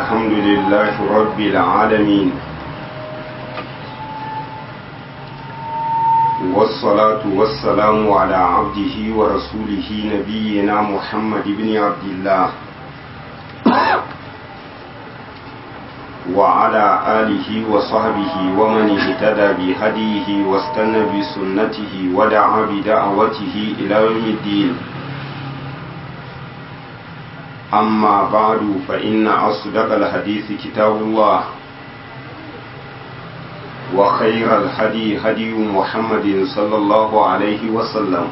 الحمد لله رب العالمين والصلاة والسلام على عبده ورسوله نبينا محمد بن عبد الله وعلى آله وصحبه ومن اهتدى بهديه واستنى بسنته ودعا بدعوته إلى يوم الدين أما بعد فإن أصدق الحديث كتاب الله وخير الهدي هدي محمد صلى الله عليه وسلم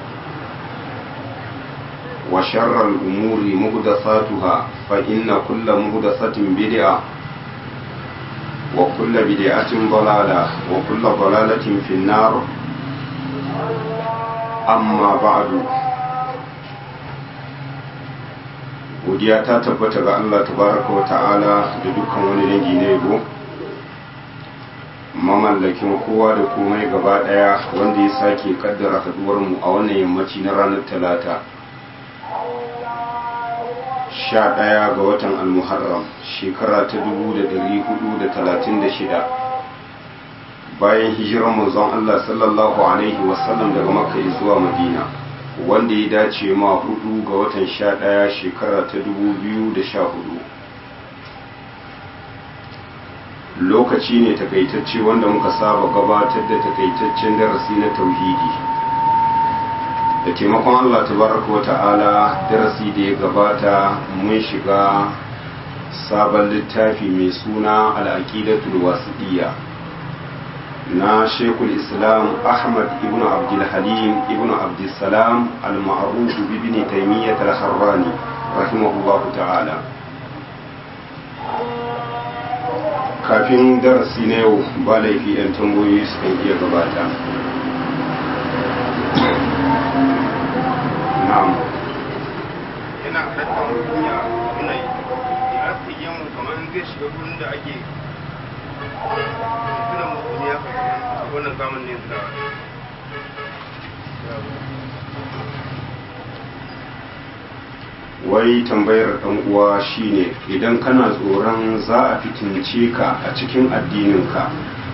وشر الأمور مهدثاتها فإن كل مهدثة بدعة وكل بدعة ضلالة وكل ضلالة في النار أما بعد godiya ta tabbata ga Allah tabaraka wa ta'ala da dukkan wani dangi na yabo mamallakin kowa da komai gaba daya wanda ya sake kaddara haduwar mu a wannan yammaci na ranar talata sha ɗaya ga watan almuharram shekara ta dubu da dari hudu da talatin da shida bayan hijirar manzon Allah sallallahu alaihi wasallam daga makka zuwa madina wanda ya dace ma hudu ga watan sha ɗaya shekara ta dubu biyu da sha hudu lokaci ne takaitacce wanda muka saba gabatar da takaitaccen darasi na tauhidi da taimakon allah tabaraka wa ta'ala darasi da ya gabata mun shiga sabon littafi mai suna al'aqidatul wasiɗiyya na shekul islam ahmad ibn abdulhalim ibn abdulsalam al-ma'ruf ibn taymiyyah al-harrani rahimahullah ta'ala kafin darasi na yau ba laifi yan tambayoyi sukan iya gabata na'am yana halatta mutum ya nuna ya ake yin kamar zai shiga gurin da ake tuna mutum ya a wannan zaman ne da wai tambayar ɗan uwa shine idan kana tsoron za a fitince ka a cikin addininka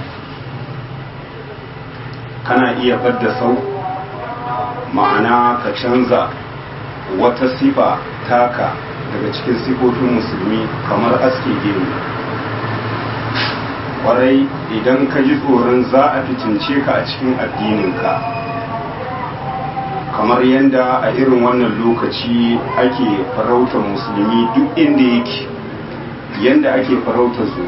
kana iya fadda sau ma'ana ka canza wata sifa taka daga cikin sifofin musulmi kamar aske gemu kwarai idan ka ji tsoron za a fitince ka a cikin addininka kamar yadda a irin wannan lokaci ake farautar musulmi duk inda yake yadda ake farautar su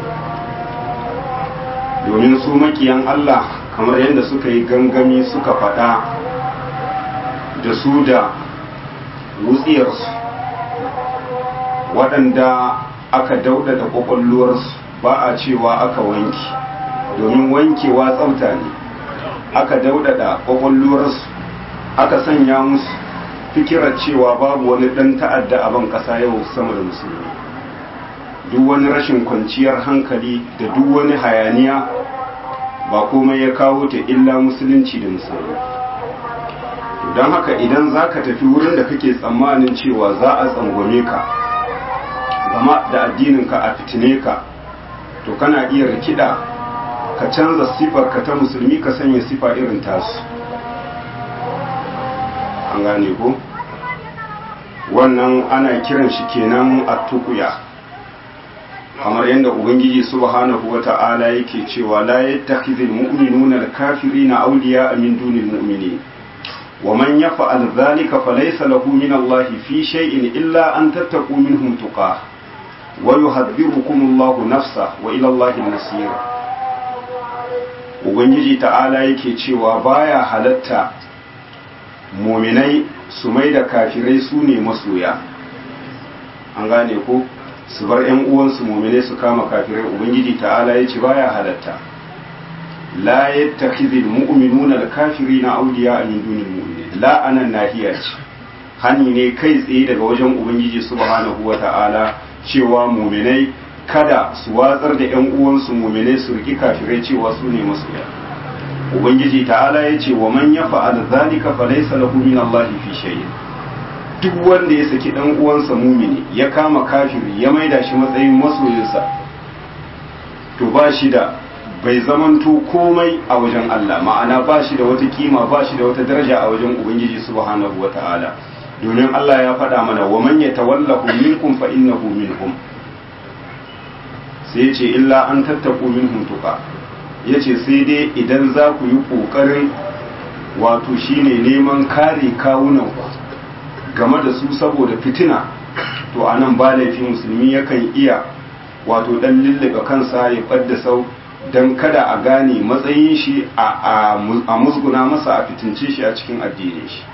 domin su makiyan Allah kamar yadda suka yi gangami suka faɗa da su da wutsiyarsu waɗanda aka daudada ƙwaƙwalwarsu ba a cewa aka wanki domin wankewa tsafta ne aka daudada ƙwaƙwalwarsu aka sanya musu fikirar cewa babu wani ɗan ta'adda a ban ƙasa yau sama da musulmi duk wani rashin kwanciyar hankali da duk wani hayaniya ba komai ya kawo ta illa musulunci da musulmi don haka idan za ka tafi wurin da kake tsammanin cewa za a tsangwame ka gama da addininka a fitine ka to kana iya rikida ka canza ka ta musulmi ka sanya sifa irin tasu an gane ko wannan ana kiran shi kenan a tukuya kamar yadda ubangiji subhanahu wata'ala yake cewa la yattakhidhul mu'minuna al-kafirina awliya min dunil mu'minin wa man yaf'al dhalika falaysa lahu min Allah fi shay'in illa an tattaqu minhum tuqah wa yuhadhdhirukum Allah nafsa wa ila Allah an-nasir ubangiji ta'ala yake cewa baya halatta muminai su mai da kafirai su ne masoya an gane ko su bar yan uwansu muminai su kama kafirai ubangiji ta'ala ya ce baya halatta la yattakhidhul mu'minuna al-kafirina awliya min dunil mu'minin la anan nahiya ce hani ne kai tsaye daga wajen ubangiji subhanahu wata'ala cewa muminai kada su watsar da yan uwansu muminai su riki kafirai cewa su ne masoya ubangiji ta'ala ya ce wa man ya fa'al zalika fa laysa lahu min Allah fi shay'in duk wanda ya saki dan uwansa mumini ya kama kafiri ya maida shi matsayin masoyinsa to ba shi da bai zamanto komai a wajen Allah ma'ana ba shi da wata kima ba shi da wata daraja a wajen ubangiji subhanahu wata'ala domin Allah ya faɗa mana wa man yatawallahu minkum fa innahu minhum sai ce illa an tattaku minhum tuqa yace sai dai idan za ku yi kokarin wato shine neman kare kawunan ku game da su saboda fitina to anan ba laifi musulmi yakan iya wato dan lullube kansa ya fadda sau don kada a gane matsayin shi a musguna masa a fitince shi a cikin addinin shi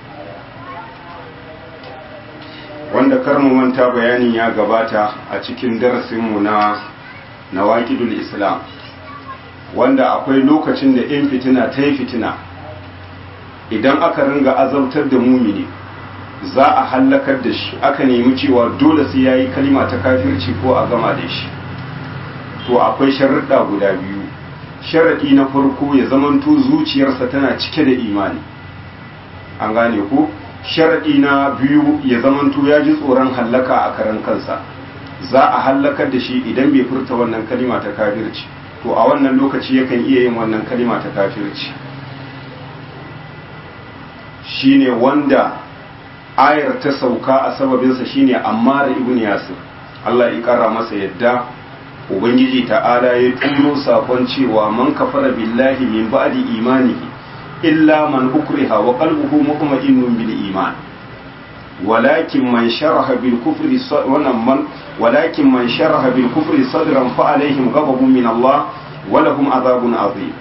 wanda karmu manta bayanin ya gabata a cikin darasinmu na nawakidul islam wanda akwai lokacin da in fitina ta yi fitina idan aka ringa azabtar da mumini za a hallakar da shi aka nemi cewa dole sai ya yi kalima ta kafirci ko a gama da shi to akwai sharaɗa guda biyu sharaɗi na farko ya zamanto zuciyarsa tana cike da imani an gane ko sharaɗi na biyu ya zamanto ya ji tsoron hallaka a karan kansa za a hallakar da shi idan bai furta wannan kalima ta kafirci to a wannan lokaci yakan iya yin wannan kalima ta kafirci shine wanda ayar ta sauka a sababinsa shine ammar ibn yasir Allah ya kara masa yadda ubangiji ta'ala ya turo sakon cewa man kafara billahi min ba'di imanihi illa man ukriha wa qalbuhu mutma'innun bil iman walakin man sharaha bil kufri wannan man walakin man sharaha bil kufri sadran fa alaihim ghadabun min Allah wa lahum adhabun azim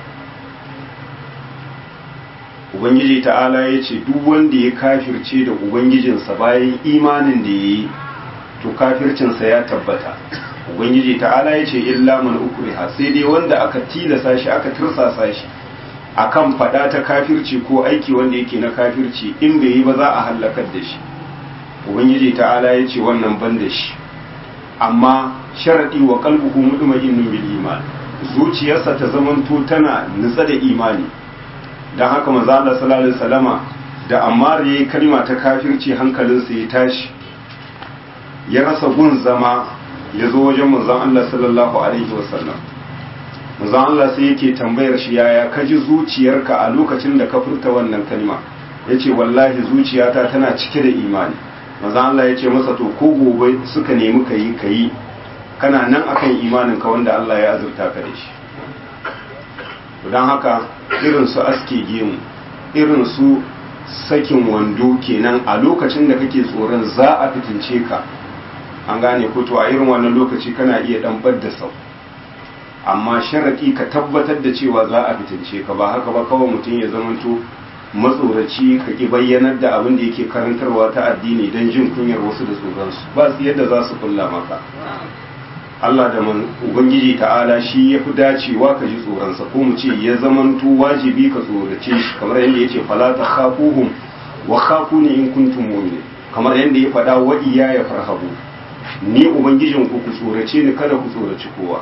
ubangiji ta'ala ya ce duk wanda ya kafirce da ubangijinsa bayan imanin da ya yi to kafircinsa ya tabbata ubangiji ta'ala ya ce illa man ukriha sai dai wanda aka tilasa shi aka tirsasa shi akan fada ta kafirci ko aiki wanda yake na kafirci in bai yi ba za a halakar da shi ubangiji ta'ala ya ce wannan ban da shi amma sharadi wa qalbuhu mutma'innun bil iman zuciyarsa ta zamanto tana nutsa da imani dan haka manzo Allah sallallahu alaihi wasallama da Ammar yayi kalma ta kafirci hankalinsa ya tashi ya rasa gun zama ya zo wajen manzon Allah sallallahu alaihi wasallam manzon Allah sai yake tambayar shi yaya ka ji zuciyarka a lokacin da ka furta wannan kalma yace wallahi zuciyata tana cike da imani manzon Allah yace masa to ko gobe suka nemi kayi kayi kana nan akan imanin ka wanda Allah ya azurta ka da shi don haka irin su aske gemu irin su sakin wando kenan a lokacin da kake tsoron za a fitince ka an gane ko to a irin wannan lokaci kana iya dan da sau amma sharaki ka tabbatar da cewa za a fitince ka ba haka ba kawai mutum ya zamanto matsoraci ka ki bayyanar da abin da yake karantarwa ta addini don jin kunyar wasu da tsoronsu ba su yadda za su kulla maka Allah da man Ubangiji ta'ala shi ya fi dacewa ka ji tsoronsa ko mu ce ya zamanto wajibi ka tsorace shi kamar yadda ya ce fala ta khafuhum wa khafuni in kuntum mu'minin kamar yadda ya faɗa wa iya ya farhabu ni ubangijin ku ku tsorace ni kada ku tsoraci kowa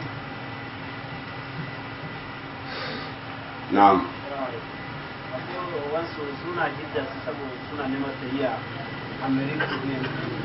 na'am wasu suna jidda su saboda suna neman tafiya amerika ne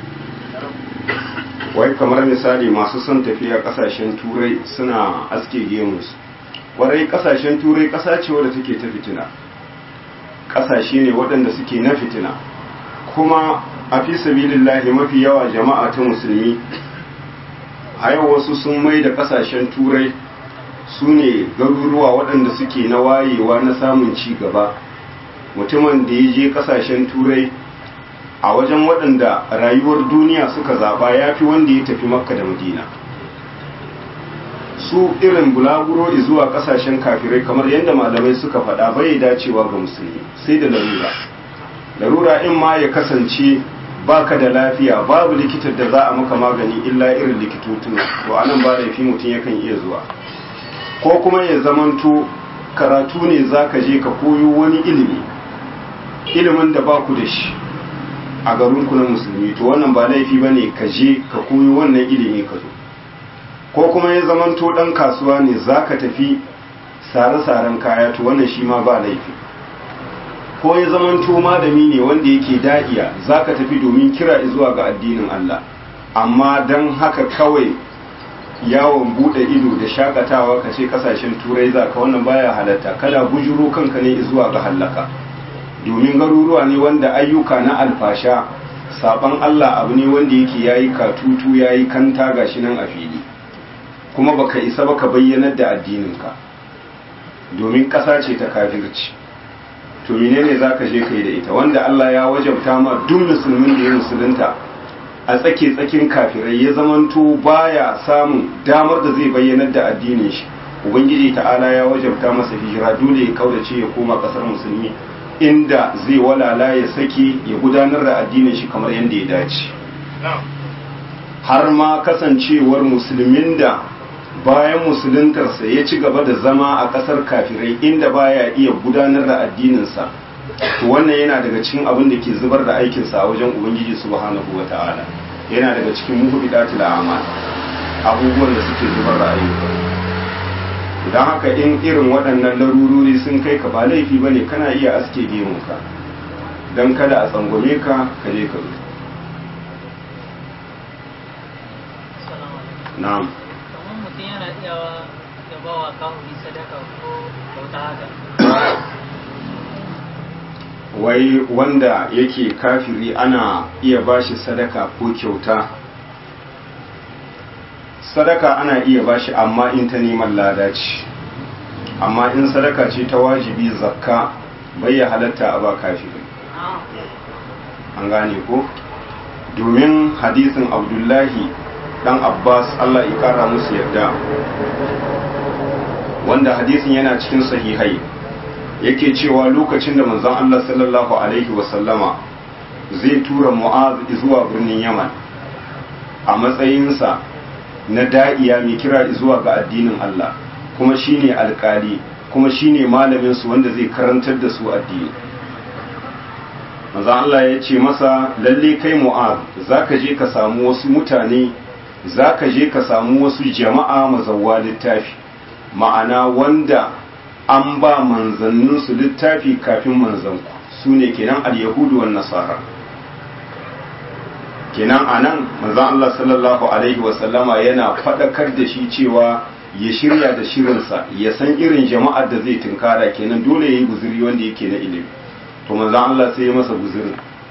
wai kamar misali masu son tafiya kasashen turai suna aske gemus warai kasashen turai kasa ce wadda take ta fitina kasashe ne waɗanda suke na fitina kuma a fi sabilillahi mafi yawa jama'a ta musulmi a yau wasu sun mai da kasashen turai su ne garuruwa waɗanda suke na wayewa na samun ci gaba mutumin da ya je kasashen turai a wajen waɗanda rayuwar duniya suka zaɓa ya fi wanda ya tafi makka da madina su irin bulaguro zuwa ƙasashen kafirai kamar yadda malamai suka faɗa bai dacewa ga musulmi sai da larura larura in ma ya kasance baka da lafiya babu likitar da za a maka magani illa irin likitotuna to anan ba laifi mutum yakan iya zuwa ko kuma ya zamanto karatu ne za ka je ka koyo wani ilimi ilimin da ba ku da shi a garinku na musulmi to wannan ba laifi ba ne ka je ka koyo wannan ilimi ka zo ko kuma ya zamanto ɗan kasuwa ne za ka tafi sare-saren kaya to wannan shi ma ba laifi ko ya zamanto malami ne wanda yake da'iya za ka tafi domin kira zuwa ga addinin Allah amma don haka kawai yawon bude ido da shakatawa ka ce kasashen turai za ka wannan baya halatta kada bujuro kanka ne zuwa ga hallaka domin garuruwa ne wanda ayyuka na alfasha saban Allah abu ne wanda yake yayi katutu yayi kanta gashi nan a fili kuma baka isa baka bayyanar da addininka domin ƙasa ce ta kafirci to menene zaka je kai da ita wanda Allah ya wajabta ma duk musulmin da ya musulunta a tsake tsakin kafirai ya zamanto baya samun damar da zai bayyanar da addinin shi ubangiji ta'ala ya wajabta masa hijira dole ya kaudace ya koma kasar musulmi inda zai walala ya saki ya gudanar da addinin shi kamar yadda ya dace har ma kasancewar musulmin da bayan musuluntarsa ya ci gaba da zama a kasar kafirai inda baya iya gudanar da addininsa to wannan yana daga cikin abin da ke zubar da aikinsa a wajen ubangiji subhanahu wa ta'ala yana daga cikin muhbidatul a'mal abubuwan da suke zubar da ayyuka don haka in irin waɗannan larurori sun kai ka ba laifi bane kana iya aske gemunka don kada a tsangwame ka ka je ka zo na'am kamar mutum yana iyawa da bawa kawai sadaka ko bauta haka wai wanda yake kafiri ana iya bashi sadaka ko kyauta sadaka ana iya bashi amma in ta neman lada ce amma in sadaka ce ta wajibi zakka bai ya halatta a ba kafiri an gane ko domin hadisin abdullahi dan abbas allah ya kara musu yarda wanda hadisin yana cikin sahihai yake cewa lokacin da manzon Allah sallallahu alaihi wasallama zai tura Mu'az zuwa birnin Yaman a matsayinsa na da'iya mai kira zuwa ga addinin Allah kuma shine alkali kuma shine malamin su wanda zai karantar da su addini manzon Allah ya ce masa lalle kai Mu'az zaka je ka samu wasu mutane zaka je ka samu wasu jama'a mazawwa littafi ma'ana wanda an ba manzanninsu littafi kafin manzanku su ne kenan al-yahudu wan nasara kenan anan manzon Allah sallallahu alaihi wasallama yana fadakar da shi cewa ya shirya da shirinsa ya san irin jama'ar da zai tunkara kenan dole yayi guzuri wanda yake na ilimi to manzon Allah sai ya masa guzurin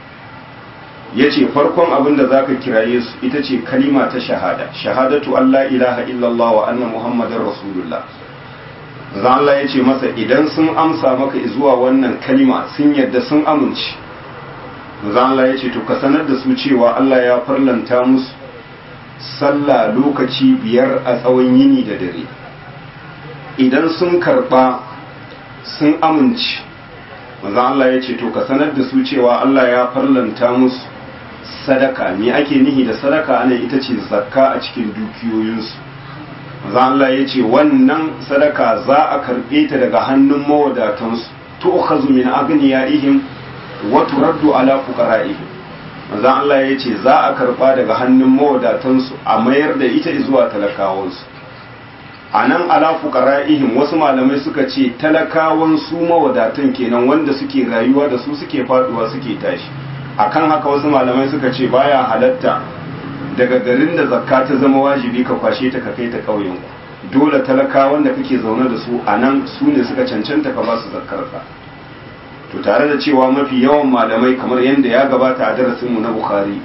yace farkon abin da zaka kiraye su ita ce kalima ta shahada shahadatu Allah ilaha illallah wa anna muhammadar rasulullah manzon Allah yace masa idan sun amsa maka zuwa wannan kalima sun yadda sun amince manzon Allah yace to ka sanar da su cewa Allah ya farlanta musu sallah lokaci biyar a tsawon yini da dare idan sun karba sun amince manzon Allah yace to ka sanar da su cewa Allah ya farlanta musu sadaka me ake nihi da sadaka ana ita ce zakka a cikin dukiyoyinsu maza Allah ya ce wannan sadaka za a karɓe ta daga hannun mawadatansu tu'khazu min aghniyaihim wa turaddu ala fuqara'ihim maza Allah ya ce za a karɓa daga hannun mawadatansu a mayar da ita zuwa talakawansu a nan ala fuqara'ihim wasu malamai suka ce talakawan su mawadatan kenan wanda suke rayuwa da su suke faduwa suke tashi akan haka wasu malamai suka ce baya halatta daga garin da zakka ta zama wajibi ka kwashe ta ka kai ta ƙauyen dole talakawan da kake zaune da su a nan su ne suka cancanta ka ba su zakkar ka to tare da cewa mafi yawan malamai kamar yadda ya gabata a darasin mu na bukhari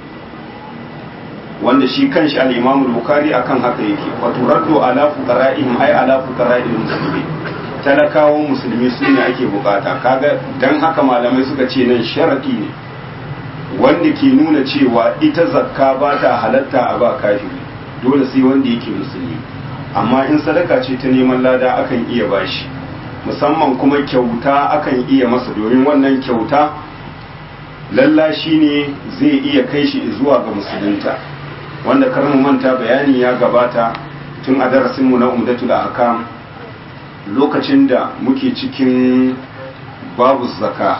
wanda shi kanshi al-imam bukhari akan haka yake wa turaddu ala fuqara'ihim ay ala fuqara'il muslimin talakawan musulmi su ne ake bukata kaga dan haka malamai suka ce nan sharadi ne wanda ke nuna cewa ita zakka ba ta halatta a ba kafiri dole sai wanda yake musulmi amma in sadaka ce ta neman lada akan iya bashi musamman kuma kyauta akan iya masa domin wannan kyauta lallashi ne zai iya kai shi zuwa ga musulunta wanda kar mu manta bayani ya gabata tun a darasinmu na umdatul ahkam lokacin da muke cikin babu zaka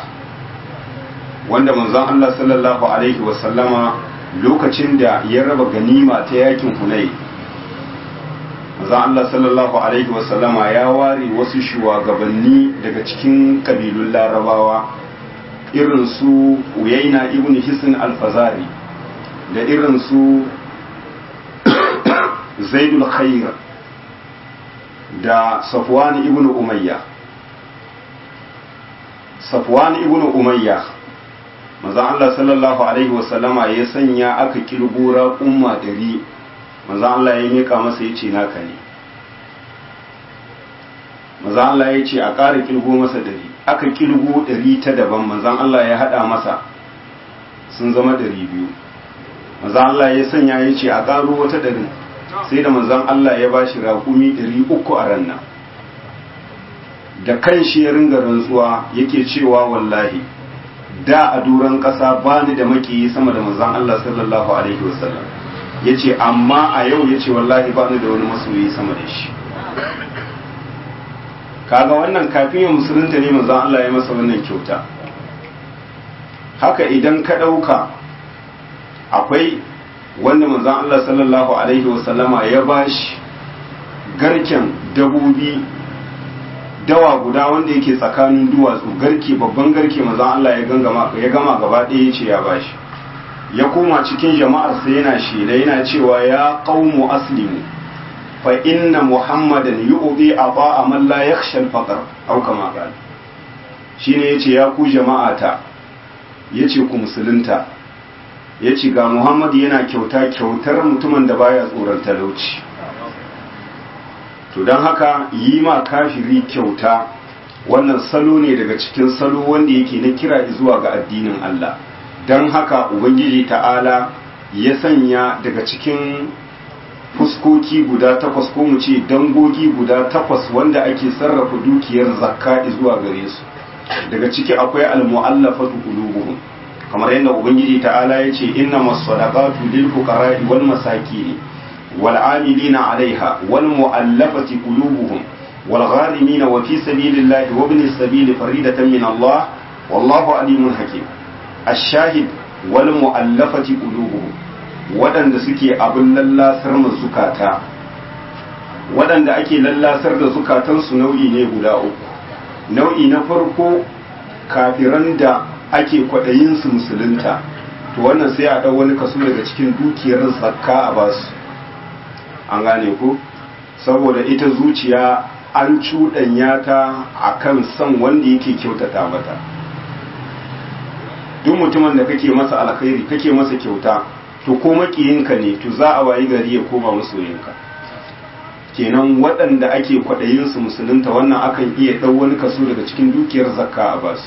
wanda manzon Allah sallallahu alaihi wasallama lokacin da ya raba ganima ta yakin hunai manzon Allah sallallahu alaihi wasallama ya ware wasu shugabanni daga cikin kabilun larabawa irin su uyaina ibn hisn al-fazari da irin su zaidul khair da safwan ibn umayya safwan ibn umayya manzon Allah sallallahu alaihi wasallama ya sanya aka kilgura umma dari manzon Allah ya mika masa yace naka ne manzon Allah ya ce a ƙara kilgo masa dari aka kilgo dari ta daban manzon Allah ya hada masa sun zama dari biyu manzon Allah ya sanya ya ce a ƙaro wata dari sai da manzon Allah ya bashi raƙumi dari uku a ranna da kan shi ya ringa rantsuwa yake cewa wallahi da a duran ƙasa ba ni da makiyi sama da manzon Allah sallallahu alaihi wasallam ya ce amma a yau ya ce wallahi ba ni da wani masoyi sama da shi kaga wannan kafin ya musulunta ne manzon Allah ya masa wannan kyauta haka idan ka ɗauka akwai wanda manzon Allah sallallahu alaihi wasallama ya bashi garken dabobi dawa guda wanda yake tsakanin duwatsu garke babban garke manzon Allah ya gama ya gama gaba ɗaya yace ya bashi ya koma cikin jama'ar sa yana shela yana cewa ya qaumu aslimu fa inna muhammadan yu'ti ata man la yakhsha al-faqr aw kama qala shine yace ya ku jama'ata yace ku musulunta yace ga muhammad yana kyauta kyautar mutumin da baya tsoron talauci to don haka yi ma kafiri kyauta wannan salo ne daga cikin salo wanda yake na kira zuwa ga addinin Allah don haka ubangiji ta'ala ya sanya daga cikin fuskoki guda takwas ko mu ce dangogi guda takwas wanda ake sarrafa dukiyar zakka zuwa gare su daga ciki akwai almu'allafatu qulubuhum kamar yadda ubangiji ta'ala ya ce innamas sadaqatu lil fuqara'i wal masakin والعاملين عليها والمؤلفة قلوبهم والغارمين وفي سبيل الله وابن السبيل فريدة من الله والله عليم حكيم الشاهد والمؤلفة قلوبهم waɗanda suke abin lallasar ma zukata waɗanda ake lallasar da zukatansu nau'i ne guda uku nau'i na farko kafiran da ake kwaɗayin su musulunta to wannan sai a ɗau wani kaso daga cikin dukiyar zakka a basu an gane ku saboda ita zuciya an cuɗanya ta a kan son wanda yake kyautata mata duk mutumin da kake masa alkhairi kake masa kyauta to ko makiyinka ne to za a wayi gari ya koma masoyinka kenan waɗanda ake kwaɗayin su musulunta wannan akan iya ɗau wani kaso daga cikin dukiyar zakka a basu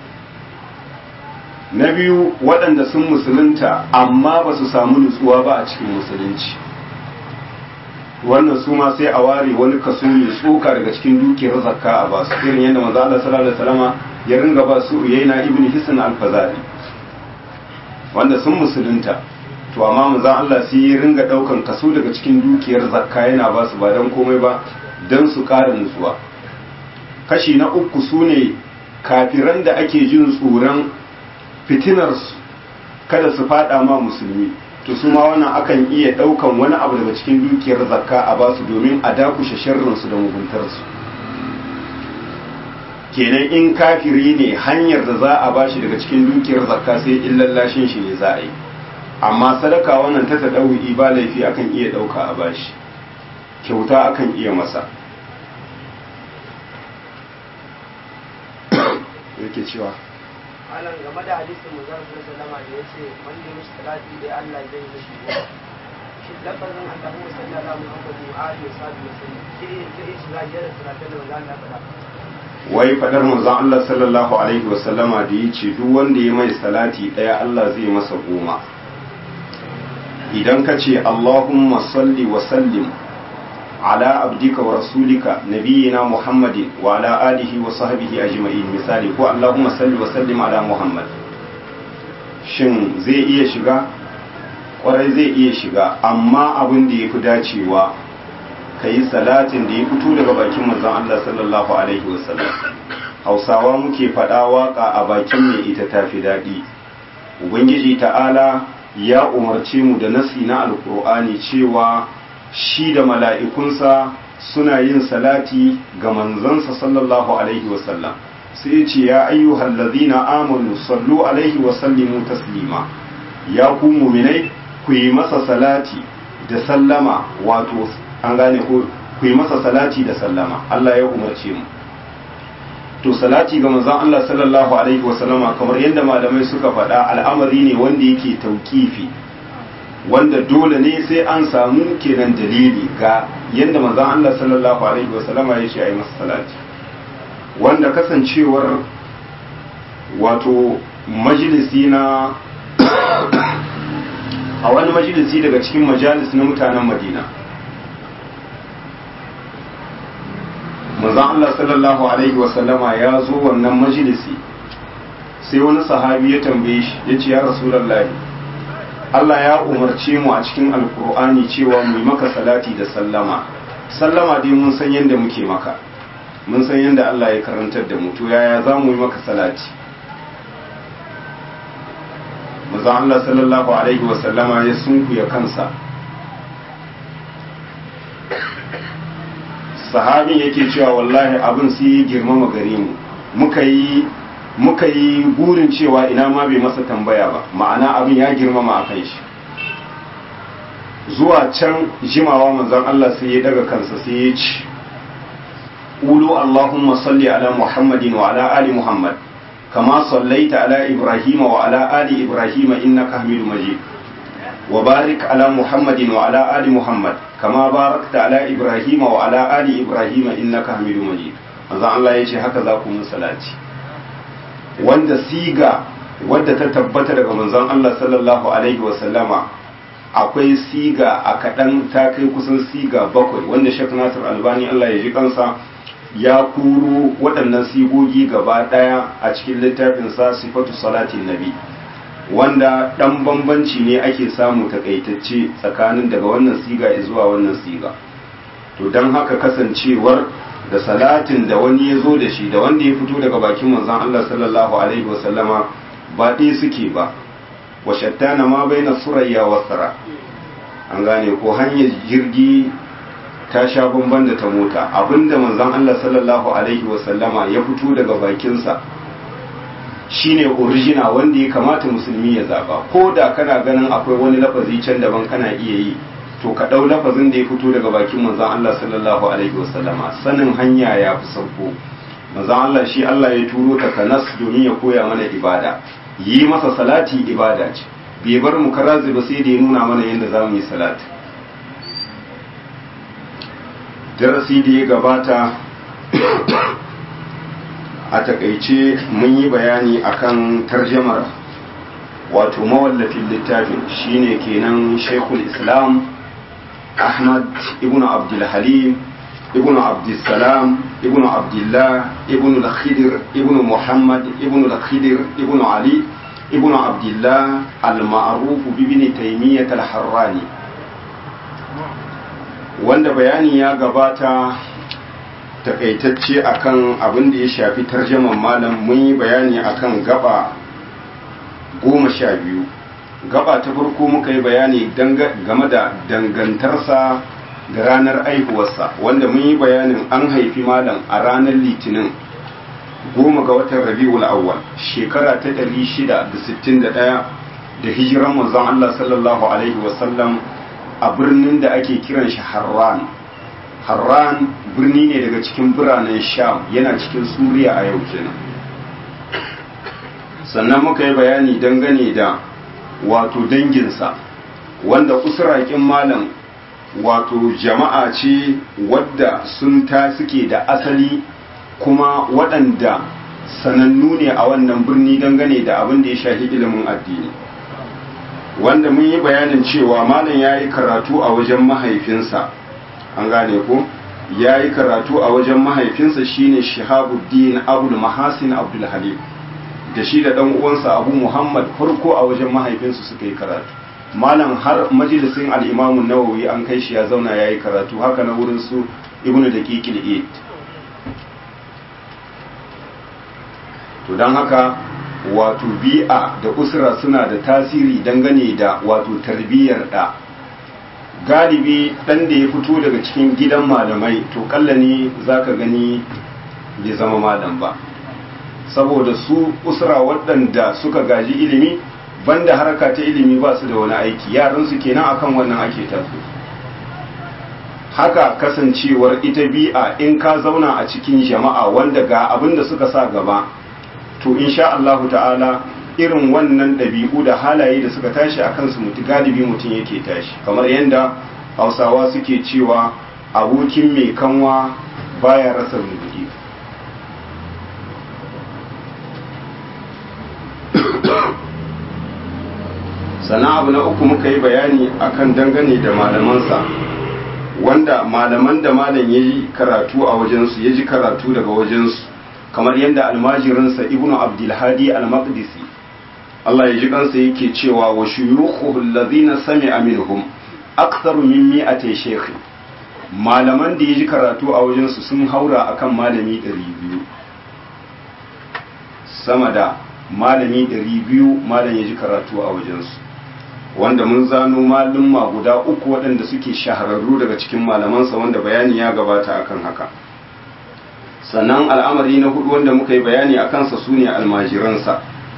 na biyu waɗanda sun musulunta amma ba su samu nutsuwa ba a cikin musulunci wannan su ma sai a ware wani kaso mai tsoka daga cikin dukiyar zakka a ba su irin yadda manzo Allah sallallahu alaihi wasallam ya ringa ba su yaina ibn hisn al-fazari wanda sun musulunta to amma manzo Allah sai ya ringa daukan kaso daga cikin dukiyar zakka yana ba su ba dan komai ba dan su ƙara nutsuwa kashi na uku sune kafiran da ake jin tsoron fitinar su kada su fada ma musulmi to su ma wannan akan iya daukan wani abu daga cikin dukiyar zakka a basu domin a dakushe sharrinsu da muguntarsu kenan in kafiri ne hanyar da za a bashi daga cikin dukiyar zakka sai in lallashin shi ne za a yi amma sadaka wannan ta tadawi ba laifi akan iya dauka a bashi kyauta akan iya masa yake cewa malam game da hadisin manzon sallallahu alaihi da yace wanda ya mishi salati dai Allah zai yi mishi goma shi lafazin Allahu sallallahu alaihi wa alihi wa sallam shi zai shiga jira salatin da manzon Allah faɗa wai fadar manzon Allah sallallahu alaihi wa sallama da yace duk wanda ya mai salati daya Allah zai masa goma idan ka ce Allahumma salli wa sallim ala abdika wa rasulika nabiyina muhammadin wa ala alihi wa sahbihi ajma'in misali ko allahumma salli wa sallim ala muhammad shin zai iya shiga kwarai zai iya shiga amma abin da ya fi dacewa ka yi salatin da ya fito daga bakin manzon Allah sallallahu alaihi wasallam hausawa muke faɗa waka a bakin mai ita tafi daɗi ubangiji ta'ala ya umarce mu da nasi na alkur'ani cewa shi da mala'ikunsa suna yin salati ga manzansa sallallahu alaihi wasallam sai ya ce ya ayyuhal ladhina amanu sallu alaihi wa sallimu taslima ya ku mu'minai ku yi masa salati da sallama wato an gane ko ku yi masa salati da sallama Allah ya umarce mu to salati ga manzon Allah sallallahu alaihi wa sallama kamar yadda malamai suka faɗa al'amari ne wanda yake tauƙifi wanda dole ne sai an samu kenan dalili ga yadda manzon Allah sallallahu alaihi wa sallama ya ce a yi masa salati wanda kasancewar wato majalisi na a wani majalisi daga cikin majalis na mutanen madina manzon Allah sallallahu alaihi wasallama ya zo wannan majalisi sai wani sahabi ya tambaye shi ya ce ya rasulullahi Allah ya umarce mu a cikin alkur'ani cewa mu yi maka salati da sallama sallama dai mun san yadda muke maka mun san yadda Allah ya karantar da mu to yaya za mu yi maka salati manzon Allah sallallahu alaihi wasallama ya sunkuya kansa sahabin yake cewa wallahi abin sai ya girmama gare mu muka yi muka yi burin cewa ina ma bai masa tambaya ba ma'ana abin ya girmama a kai shi zuwa can jimawa manzon Allah sai ya daga kansa sai ya ci ulu Allahumma salli ala Muhammadin wa ala ali Muhammad kama sallaita ala Ibrahim wa ala ali Ibrahim innaka Hamidum Majid wa barik ala Muhammadin wa ala ali Muhammad kama barakta ala Ibrahim wa ala ali Ibrahim innaka Hamidum Majid manzon Allah ya ce haka za ku mun salati wanda siga wadda ta tabbata daga manzon Allah sallallahu alaihi wa sallama akwai siga a kaɗan ta kai kusan siga bakwai wanda Sheikh Nasir Albani Allah ya ji kansa ya kuro waɗannan sigogi gaba ɗaya a cikin littafin sa sifatu salatin nabi wanda ɗan bambanci ne ake samu takaitacce tsakanin daga wannan siga zuwa wannan siga to don haka kasancewar da salatin da wani ya zo da shi da wanda ya fito daga bakin manzon Allah sallallahu alaihi wasallama ba ɗaya suke ba wa shattana ma bai na surayya wa tsara an gane ko hanyar jirgi ta sha bamban da ta mota abinda manzon Allah sallallahu alaihi wasallama ya fito daga bakinsa shine original wanda ya kamata musulmi ya zaba ko da kana ganin akwai wani lafazi can daban kana iya yi to ka ɗau lafazin da ya fito daga bakin manzon Allah sallallahu alaihi wasallama sanin hanya ya fi sauko manzon Allah shi Allah ya turo ta kanas domin ya koya mana ibada yi masa salati ibada ce bai bar mu karazi ba sai da ya nuna mana yadda za mu yi salati darasi da ya gabata a takaice mun yi bayani akan tarjamar wato mawallafin littafin shine kenan shaikhul islam ahmad ibn abdulhalim ibn abdulsalam ibn abdullah ibn al-khidir ibn muhammad ibn al-khidir ibn ali ibn abdullah al-ma'ruf ibn taymiyyah al-harrani wanda bayani ya gabata takaitacce akan abin da ya shafi tarjaman malam mun yi bayani akan gaba goma sha biyu gaba ta farko muka yi bayani game da dangantarsa da ranar aihuwarsa wanda mun yi bayanin an haifi malam a ranar litinin goma ga watan rabi'ul awwal shekara ta 661 da hijiran manzon Allah sallallahu alaihi wasallam a birnin da ake kiran shi harran harran birni ne daga cikin biranen sham yana cikin suriya a yau kenan sannan muka yi bayani dangane da wato danginsa wanda usrakin malam wato jama'a ce wadda sun ta suke da asali kuma waɗanda sanannu ne a wannan birni dangane da abin da ya shafi ilimin addini wanda mun yi bayanin cewa malam ya yi karatu a wajen mahaifinsa an gane ko ya yi karatu a wajen mahaifinsa shine shihabuddin abul mahasin abdul halim da shi da ɗan uwansa abu muhammad farko a wajen mahaifinsu suka yi karatu malam har majalisin al'imamun nawawi an kai shi ya zauna ya yi karatu haka na wurin su ibnu da kikil eid to don haka wato bi'a da usra suna da tasiri dangane da wato tarbiyyar da galibi ɗan da ya fito daga cikin gidan malamai to kalla ne za ka gani bai zama malam ba saboda su usra waɗanda suka gaji ilimi banda harka ta ilimi ba su da wani aiki yaransu kenan akan wannan ake tafi haka kasancewar ita bi'a in ka zauna a cikin jama'a wanda ga abin da suka sa gaba to insha Allah ta'ala irin wannan ɗabi'u da halaye da suka tashi a kansu mutu galibi mutum yake tashi kamar yadda hausawa suke cewa abokin mai kanwa baya rasa rubuɗi sana abu na uku muka yi bayani akan dangane da malamansa wanda malaman da malam ya yi karatu a wajensu ya ji karatu daga wajensu kamar yadda almajirinsa ibnu abdulhadi al-maqdisi Allah ya ji kansa yake cewa wa shuyukhu allazina sami'a minhum aktharu min mi'ati shaykh malaman da ya ji karatu a wajensu sun haura akan malami 200 sama da malami 200 malam ya ji karatu a wajensu wanda mun zano malumma guda uku waɗanda suke shahararru daga cikin malamansa wanda bayani ya gabata akan haka sannan al'amari na hudu wanda muka yi bayani a kansa su ne almajiransa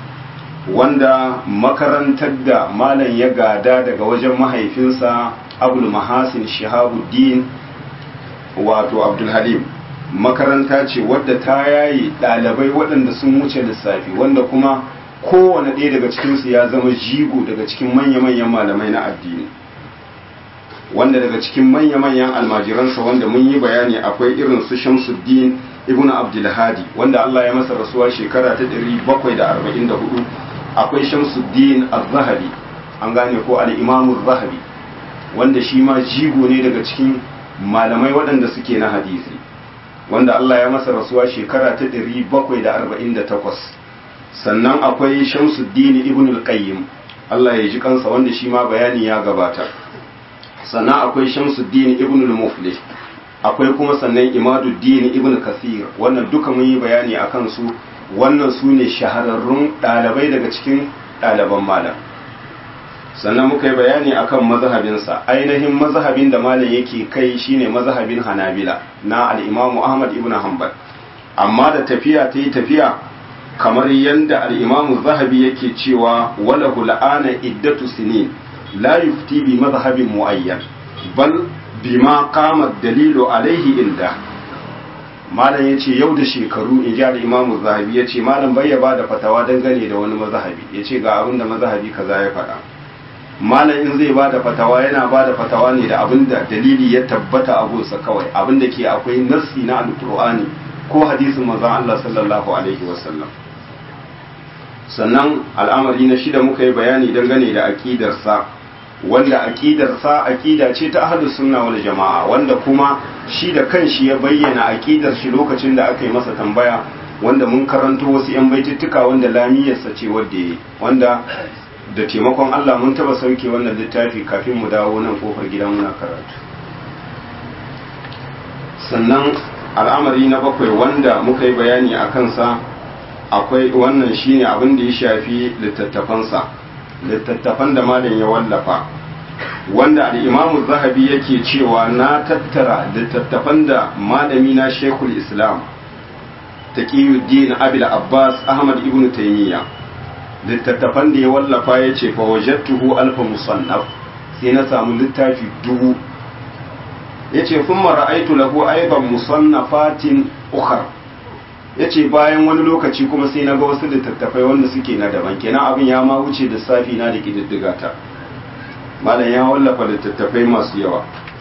wanda makarantar da malam ya gada daga wajen mahaifinsa abul mahasin shahabuddin wato abdulhalim makaranta ce wadda ta yayi ɗalibai waɗanda sun wuce lissafi wanda kuma kowane ɗaya daga cikinsu ya zama jigo daga cikin manya-manyan malamai na addini wanda daga cikin manya-manyan almajiransa wanda mun yi bayani akwai irin su shamsuddin ibn abdulhadi wanda Allah ya masa rasuwa shekara ta 744 akwai shamsuddin az-zahabi an gane ko al-imam az-zahabi wanda shi ma jigo ne daga cikin malamai waɗanda suke na hadisi wanda Allah ya masa rasuwa shekara ta 748 sannan akwai shamsuddin ibn al-qayyim Allah ya ji kansa wanda shi ma bayani ya gabata sannan akwai shamsuddin ibn al-muflih akwai kuma sannan imaduddin ibn kasir wannan duka mun yi bayani akan su wannan su ne shahararrun ɗalibai daga cikin ɗaliban malam sannan muka yi bayani akan mazhabinsa ainihin mazhabin da malam yake kai shine mazhabin hanabila na al-imamu ahmad ibn hanbal amma da tafiya ta yi tafiya kamar yadda al-imamu zahabi yake cewa wala hul'ana iddatu sinin la yufti bi mazhabin muayyan bal bima qama dalilu alaihi inda malam yace yau da shekaru in ji al-imamu zahabi yace malam bai ya bada fatawa dangane da wani mazhabi yace ga abin da mazhabi kaza ya faɗa malam in zai bada fatawa yana bada fatawa ne da abin da dalili ya tabbata a gunsa kawai abin da ke akwai nassi na alqur'ani ko hadisin manzon Allah sallallahu alaihi wasallam sannan al'amari na shida muka yi bayani dangane da aqidarsa wanda aqidarsa aqida ce ta ahlus sunna wal jama'a wanda kuma shi da kanshi ya bayyana aqidar shi lokacin da aka yi masa tambaya wanda mun karanto wasu yan baitittuka wanda lamiyarsa ce wanda yayi wanda da taimakon Allah mun taba sauke wannan littafi kafin mu dawo nan kofar gidan muna karatu sannan al'amari na bakwai wanda muka yi bayani a kansa akwai wannan shine abin da ya shafi littattafansa littattafan da malam ya wallafa wanda al'imamu zahabi yake cewa na tattara littattafan da malami na shekul islam taqiyuddin abil abbas ahmad ibn taimiyya littattafan da ya wallafa ya ce fa wajattuhu alfa musannaf sai na samu littafi dubu ya ce sun mara'aitu lahu aiban musannafatin ukhar ya ce bayan wani lokaci kuma sai na ga wasu littattafai wanda suke na daban kenan abin ya ma wuce da safi na da ƙididdiga ta malam ya wallafa littattafai masu yawa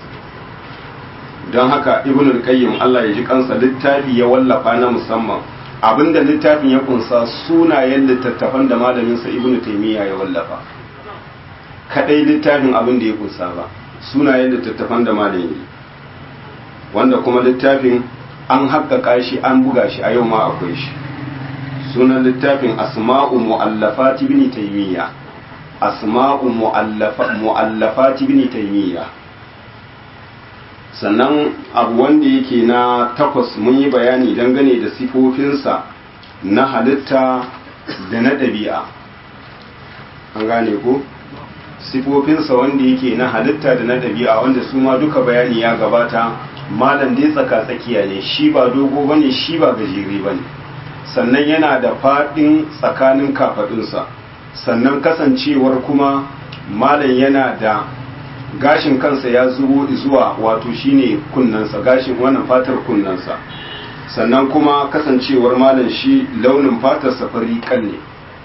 don haka ibn al-qayyim Allah ya ji kansa littafi ya wallafa na musamman abinda littafin ya kunsa sunayen littattafan da malamin sa ibn taymiya ya wallafa kadai littafin abin da ya kunsa ba sunayen littattafan da malamin wanda kuma littafin an haƙƙaƙa shi an buga shi a yau ma akwai shi sunan littafin asma'u mu'allafat ibn taymiya asma'u mu'allafat ibn taymiya sannan abu wanda yake na takwas mun yi bayani dangane da sifofinsa na halitta da na ɗabi'a an gane ko sifofinsa wanda yake na halitta da na ɗabi'a wanda su ma duka bayani ya gabata malam dai tsaka tsakiya ne shi ba dogo bane shi ba gajere bane sannan yana da faɗin tsakanin kafaɗinsa sannan kasancewar kuma malam yana da gashin kansa ya zubo zuwa wato shine kunnansa gashin wannan fatar kunnansa sannan kuma kasancewar malam shi launin fatarsa fari ne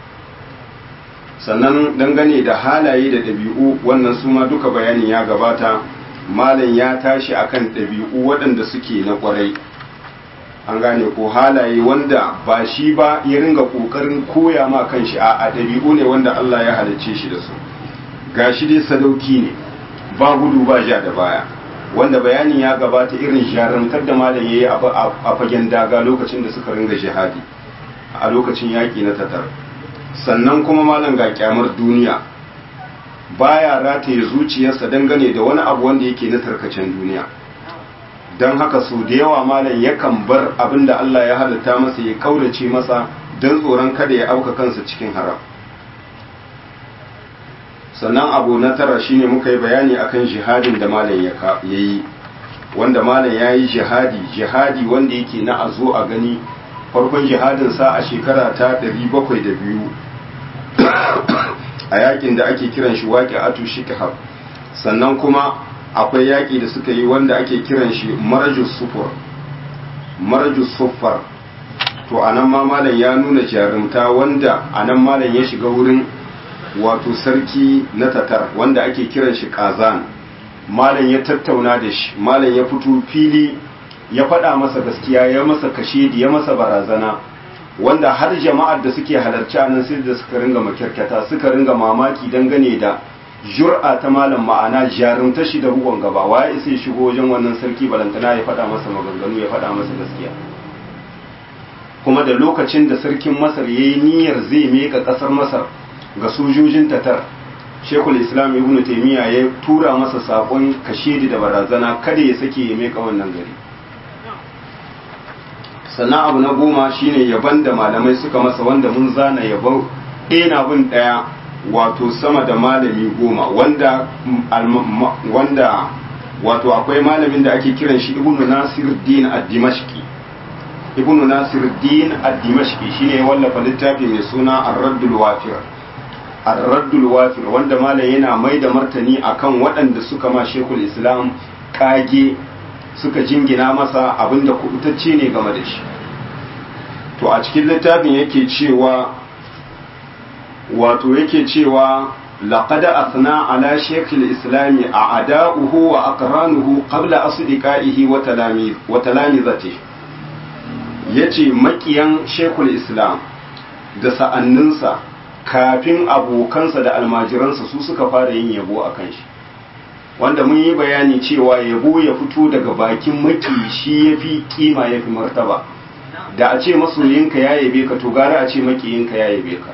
sannan dangane da halaye da ɗabi'u wannan su ma duka bayanin ya gabata malam ya tashi akan ɗabi'u waɗanda suke na ƙwarai an gane ko halaye wanda ba shi ba ya ringa ƙoƙarin koya ma kan shi a ɗabi'u ne wanda Allah ya halicce shi da su ga shi dai sadauki ne ba gudu ba ja da baya wanda bayanin ya gabata irin jarumtar da malam ya yi a fagen daga lokacin da suka ringa jihadi a lokacin yaƙi na tatar sannan kuma malam ga kyamar duniya baya rataye zuciyarsa dangane da wani abu wanda yake na tarkacen duniya don haka su da yawa malam yakan bar abin da Allah ya halitta masa ya kaurace masa don tsoron kada ya auka kansa cikin haram sannan abu na tara shine muka yi bayani akan jihadin da malam ya yi wanda malam ya yi jihadi jihadi wanda yake na a zo a gani farkon jihadinsa a shekara ta 702 a yakin da ake kiran shi waƙi atu shikahab sannan kuma akwai yaƙi da suka yi wanda ake kiran shi marajus sufur marajus sufar to anan ma malam ya nuna jarumta wanda anan malam ya shiga wurin wato sarki na tatar wanda ake kiran shi kazan malam ya tattauna da shi malam ya fito fili ya faɗa masa gaskiya ya masa kashedi ya masa barazana wanda har jama'ar da suke halarci a nan sai da suka ringa makirkata suka ringa mamaki dangane da jur'a ta malam ma'ana jarumta shi da ruwan gaba waye sai shigo wajen wannan sarki balantana ya faɗa masa maganganu ya faɗa masa gaskiya kuma da lokacin da sarkin masar ya yi niyyar zai meka ƙasar masar ga sojojin tatar shekul islam ibn taimiyya ya tura masa saƙon kashedi da barazana kada ya sake ya meka wannan gari sannan abu na goma shine yaban da malamai suka masa wanda mun zana yabon ɗaya na bin ɗaya wato sama da malami goma wanda wanda wato akwai malamin da ake kiran shi ibnu nasir din ad-dimashqi ibnu nasir din ad-dimashqi shine ya wallafa littafi mai suna ar-raddul wafir ar-raddul wafir wanda malam yana mai da martani akan waɗanda suka ma shekul islam kage suka jingina masa abinda kubutacce ne game da shi to a cikin littafin yake cewa wato yake cewa laqad athna ala shaykh al-islam a'da'uhu wa aqranuhu qabla asdiqaihi wa talamiz wa talamizatihi yace makiyan shaykhul islam da sa'anninsa kafin abokansa da almajiransa su suka fara yin yabo akan shi wanda mun yi bayani cewa yabo ya fito daga bakin maki shi ya fi kima ya fi martaba da a ce masoyinka ya yabe ka to gara a ce makiyinka ya yabe ka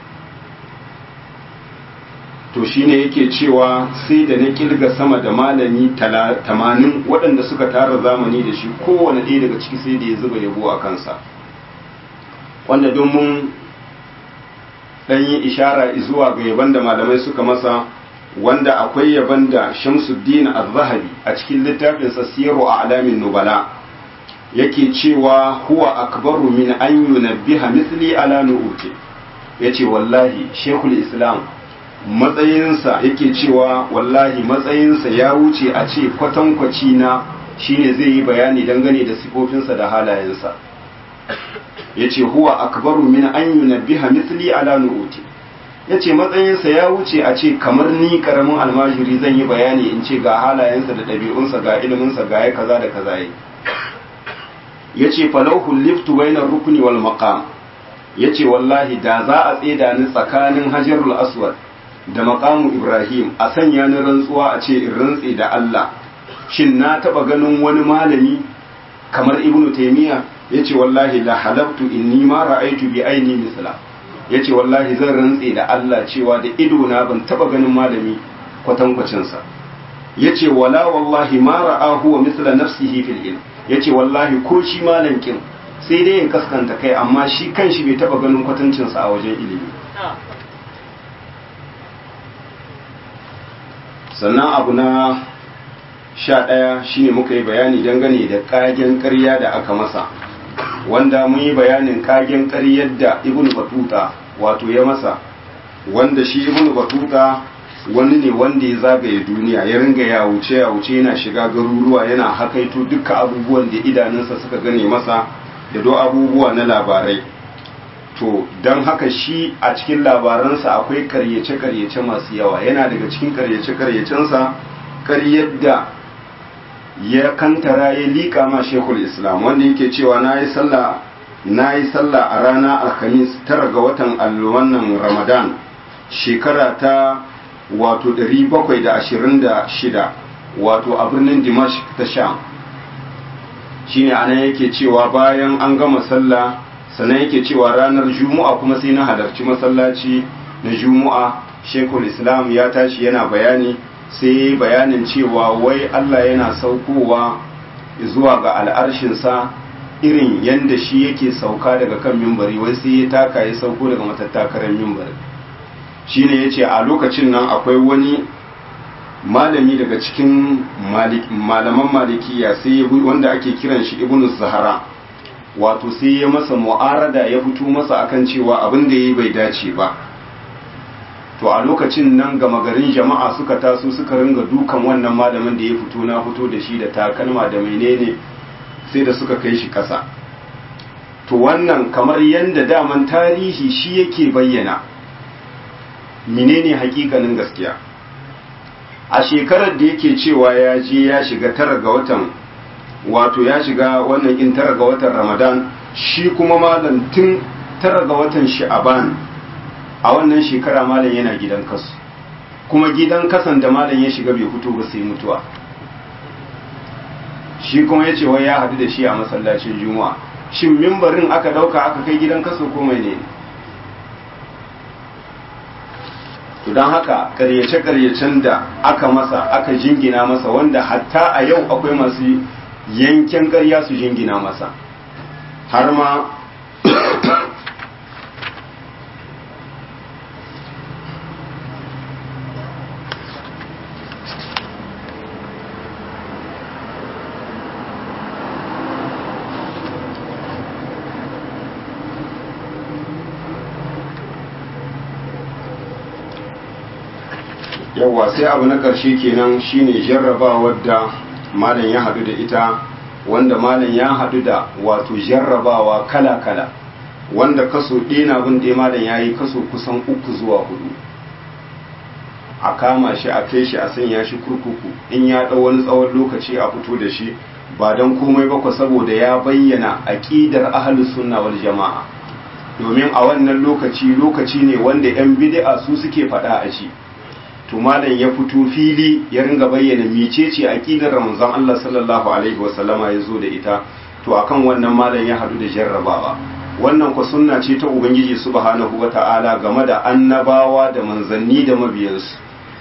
to shine yake cewa sai da na kilga sama da malami tamanin waɗanda suka tara zamani da shi kowane ɗaya daga ciki sai da ya zuba yabo a kansa wanda don mun ɗan yi ishara zuwa ga yaban da malamai suka masa wanda akwai yaban da Shamsuddin Az-Zahabi a cikin littafinsa Siru a Alamin Nubala yake cewa huwa akbaru min an yunabbiha misli ala nu'uti yace wallahi Sheikhul Islam matsayinsa yake cewa wallahi matsayinsa ya wuce a ce kwatankwaci na shine zai yi bayani dangane da sifofinsa da halayensa yace huwa akbaru min an yunabbiha misli ala nu'uti ya ce matsayinsa ya wuce a ce kamar ni karamin almajiri zan yi bayani in ce ga halayensa da ɗabi'unsa ga iliminsa ga ya kaza da kaza yi ya ce falauhu liftu bainar rukuni wal maqam ya ce wallahi da za a tseda ni tsakanin hajarul aswad da maqamu ibrahim a sanya ni rantsuwa a ce in rantse da allah shin na taɓa ganin wani malami kamar ibnu taymiya ya ce wallahi la halabtu inni ma ra'aitu bi aini misla ya ce wallahi zan rantse da Allah cewa da idona ban taba ganin malami kwatankwacinsa ya ce wala wallahi ma ra'ahu wa misla nafsihi fil ilm ya ce wallahi ko shi malankin sai dai in kaskanta kai amma shi kanshi bai taba ganin kwatancinsa a wajen ilimi sannan abu na sha ɗaya shine muka yi bayani dangane da ƙagen ƙarya da aka masa wanda mun yi bayanin kagen ƙaryar da ibn batuta wato ya masa wanda shi ibn batuta wani ne wanda ya zagaye duniya ya ringa ya wuce ya wuce yana shiga garuruwa yana hakaito dukkan abubuwan da idanunsa suka gane masa da do abubuwa na labarai to don haka shi a cikin labaransa akwai karyace-karyace masu yawa yana daga cikin karyace-karyacensa karyar da ya kantara ya liƙa ma shekul islam wanda yake cewa na yi sallah na yi sallah a rana alhamis tara ga watan wannan ramadan shekara ta wato 726 wato a birnin dimash ta sham shine ana yake cewa bayan an gama sallah sannan yake cewa ranar juma'a kuma sai na halarci masallaci na juma'a shekul islam ya tashi yana bayani sai bayanin cewa wai allah yana saukowa zuwa ga al'arshinsa irin yadda shi yake sauka daga kan mimbari wai sai ya taka ya sauko daga matattakarar mimbari shine ya ce a lokacin nan akwai wani malami daga cikin malaman malikiya sai wanda ake kiran shi ibnu zahara wato sai ya masa mu'arada ya fito masa akan cewa abin da yi bai dace ba to a lokacin nan gama garin jama'a suka taso suka ringa dukan wannan malamin da ya fito na fito da shi da takalma da menene sai da suka kai shi kasa to wannan kamar yadda daman tarihi shi yake bayyana menene hakikanin gaskiya a shekarar da yake cewa ya je ya shiga tara ga watan wato ya shiga wannan in tara ga watan ramadan shi kuma malam tun tara ga watan sha'aban a wannan shekara malam yana gidan kasu kuma gidan kasan da malam ya shiga bai fito ba sai mutuwa shi kuma ya ce wai ya hadu da shi a masallacin juma'a shin mimbarin aka dauka aka kai gidan kaso ko mai ne to don haka karyace-karyacen da aka masa aka jingina masa wanda hatta a yau akwai masu yankin karya su jingina masa har ma yawwa sai abu na ƙarshe kenan shine jarrabawar da malam ya hadu da ita wanda malam ya hadu da wato jarrabawa kala-kala wanda kaso ɗina bin ɗaya malam ya yi kaso kusan uku zuwa hudu a kama shi a kai shi a sanya shi kurkuku in ya ɗau wani tsawon lokaci a fito da shi ba don komai ba saboda ya bayyana aƙidar ahalus sunna wal jama'a domin a wannan lokaci lokaci ne wanda 'yan bid'a su suke faɗa a shi to malam ya fito fili ya ringa bayyana mecece aqidar manzon Allah sallallahu alaihi wasallama ya zo da ita to akan wannan malam ya hadu da jarrabawa wannan ku sunna ce ta ubangiji subhanahu wata'ala game da annabawa da manzanni da mabiyansu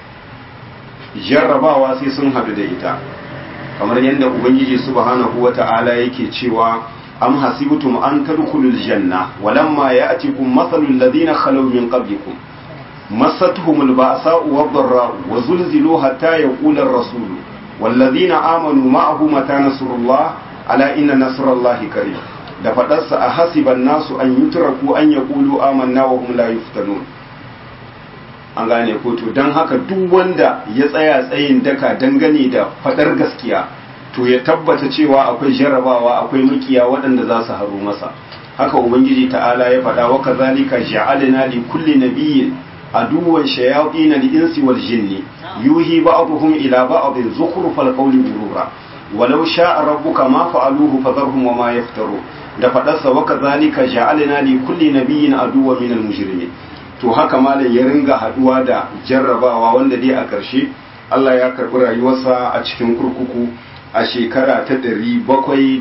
jarrabawa sai sun hadu da ita kamar yadda ubangiji subhanahu wata'ala yake cewa am hasibtum an tadkhulul janna walamma ya'tikum mathalul ladina khalaw min qablikum مستهم البأساء والضراء وزلزلوا حتى يقول الرسول والذين آمنوا معه متى نصر الله ألا إن نصر الله قريب da faɗarsa a hasiban nasu an yi turaku an ya ƙulu amanna wa hum la yuftanun an gane ko to don haka duk wanda ya tsaya tsayin daka dangane da faɗar gaskiya to ya tabbata cewa akwai jarrabawa akwai makiya waɗanda za su haru masa haka ubangiji ta'ala ya faɗa wa kazalika ja'alna li kulli nabiyyin aduwan shayatin al-insi wal jinni yuhi ba'dhum ila ba'd zukhrufal qawli ghurura walau sha'a rabbuka ma fa'aluhu fadharhum wa ma yaftaru da fadarsa wa kazalika ja'alna li kulli nabiyyin aduwwan minal mujrimin to haka malam ya ringa haduwa da jarrabawa wanda dai a ƙarshe Allah ya karbi rayuwarsa a cikin kurkuku a shekara ta 728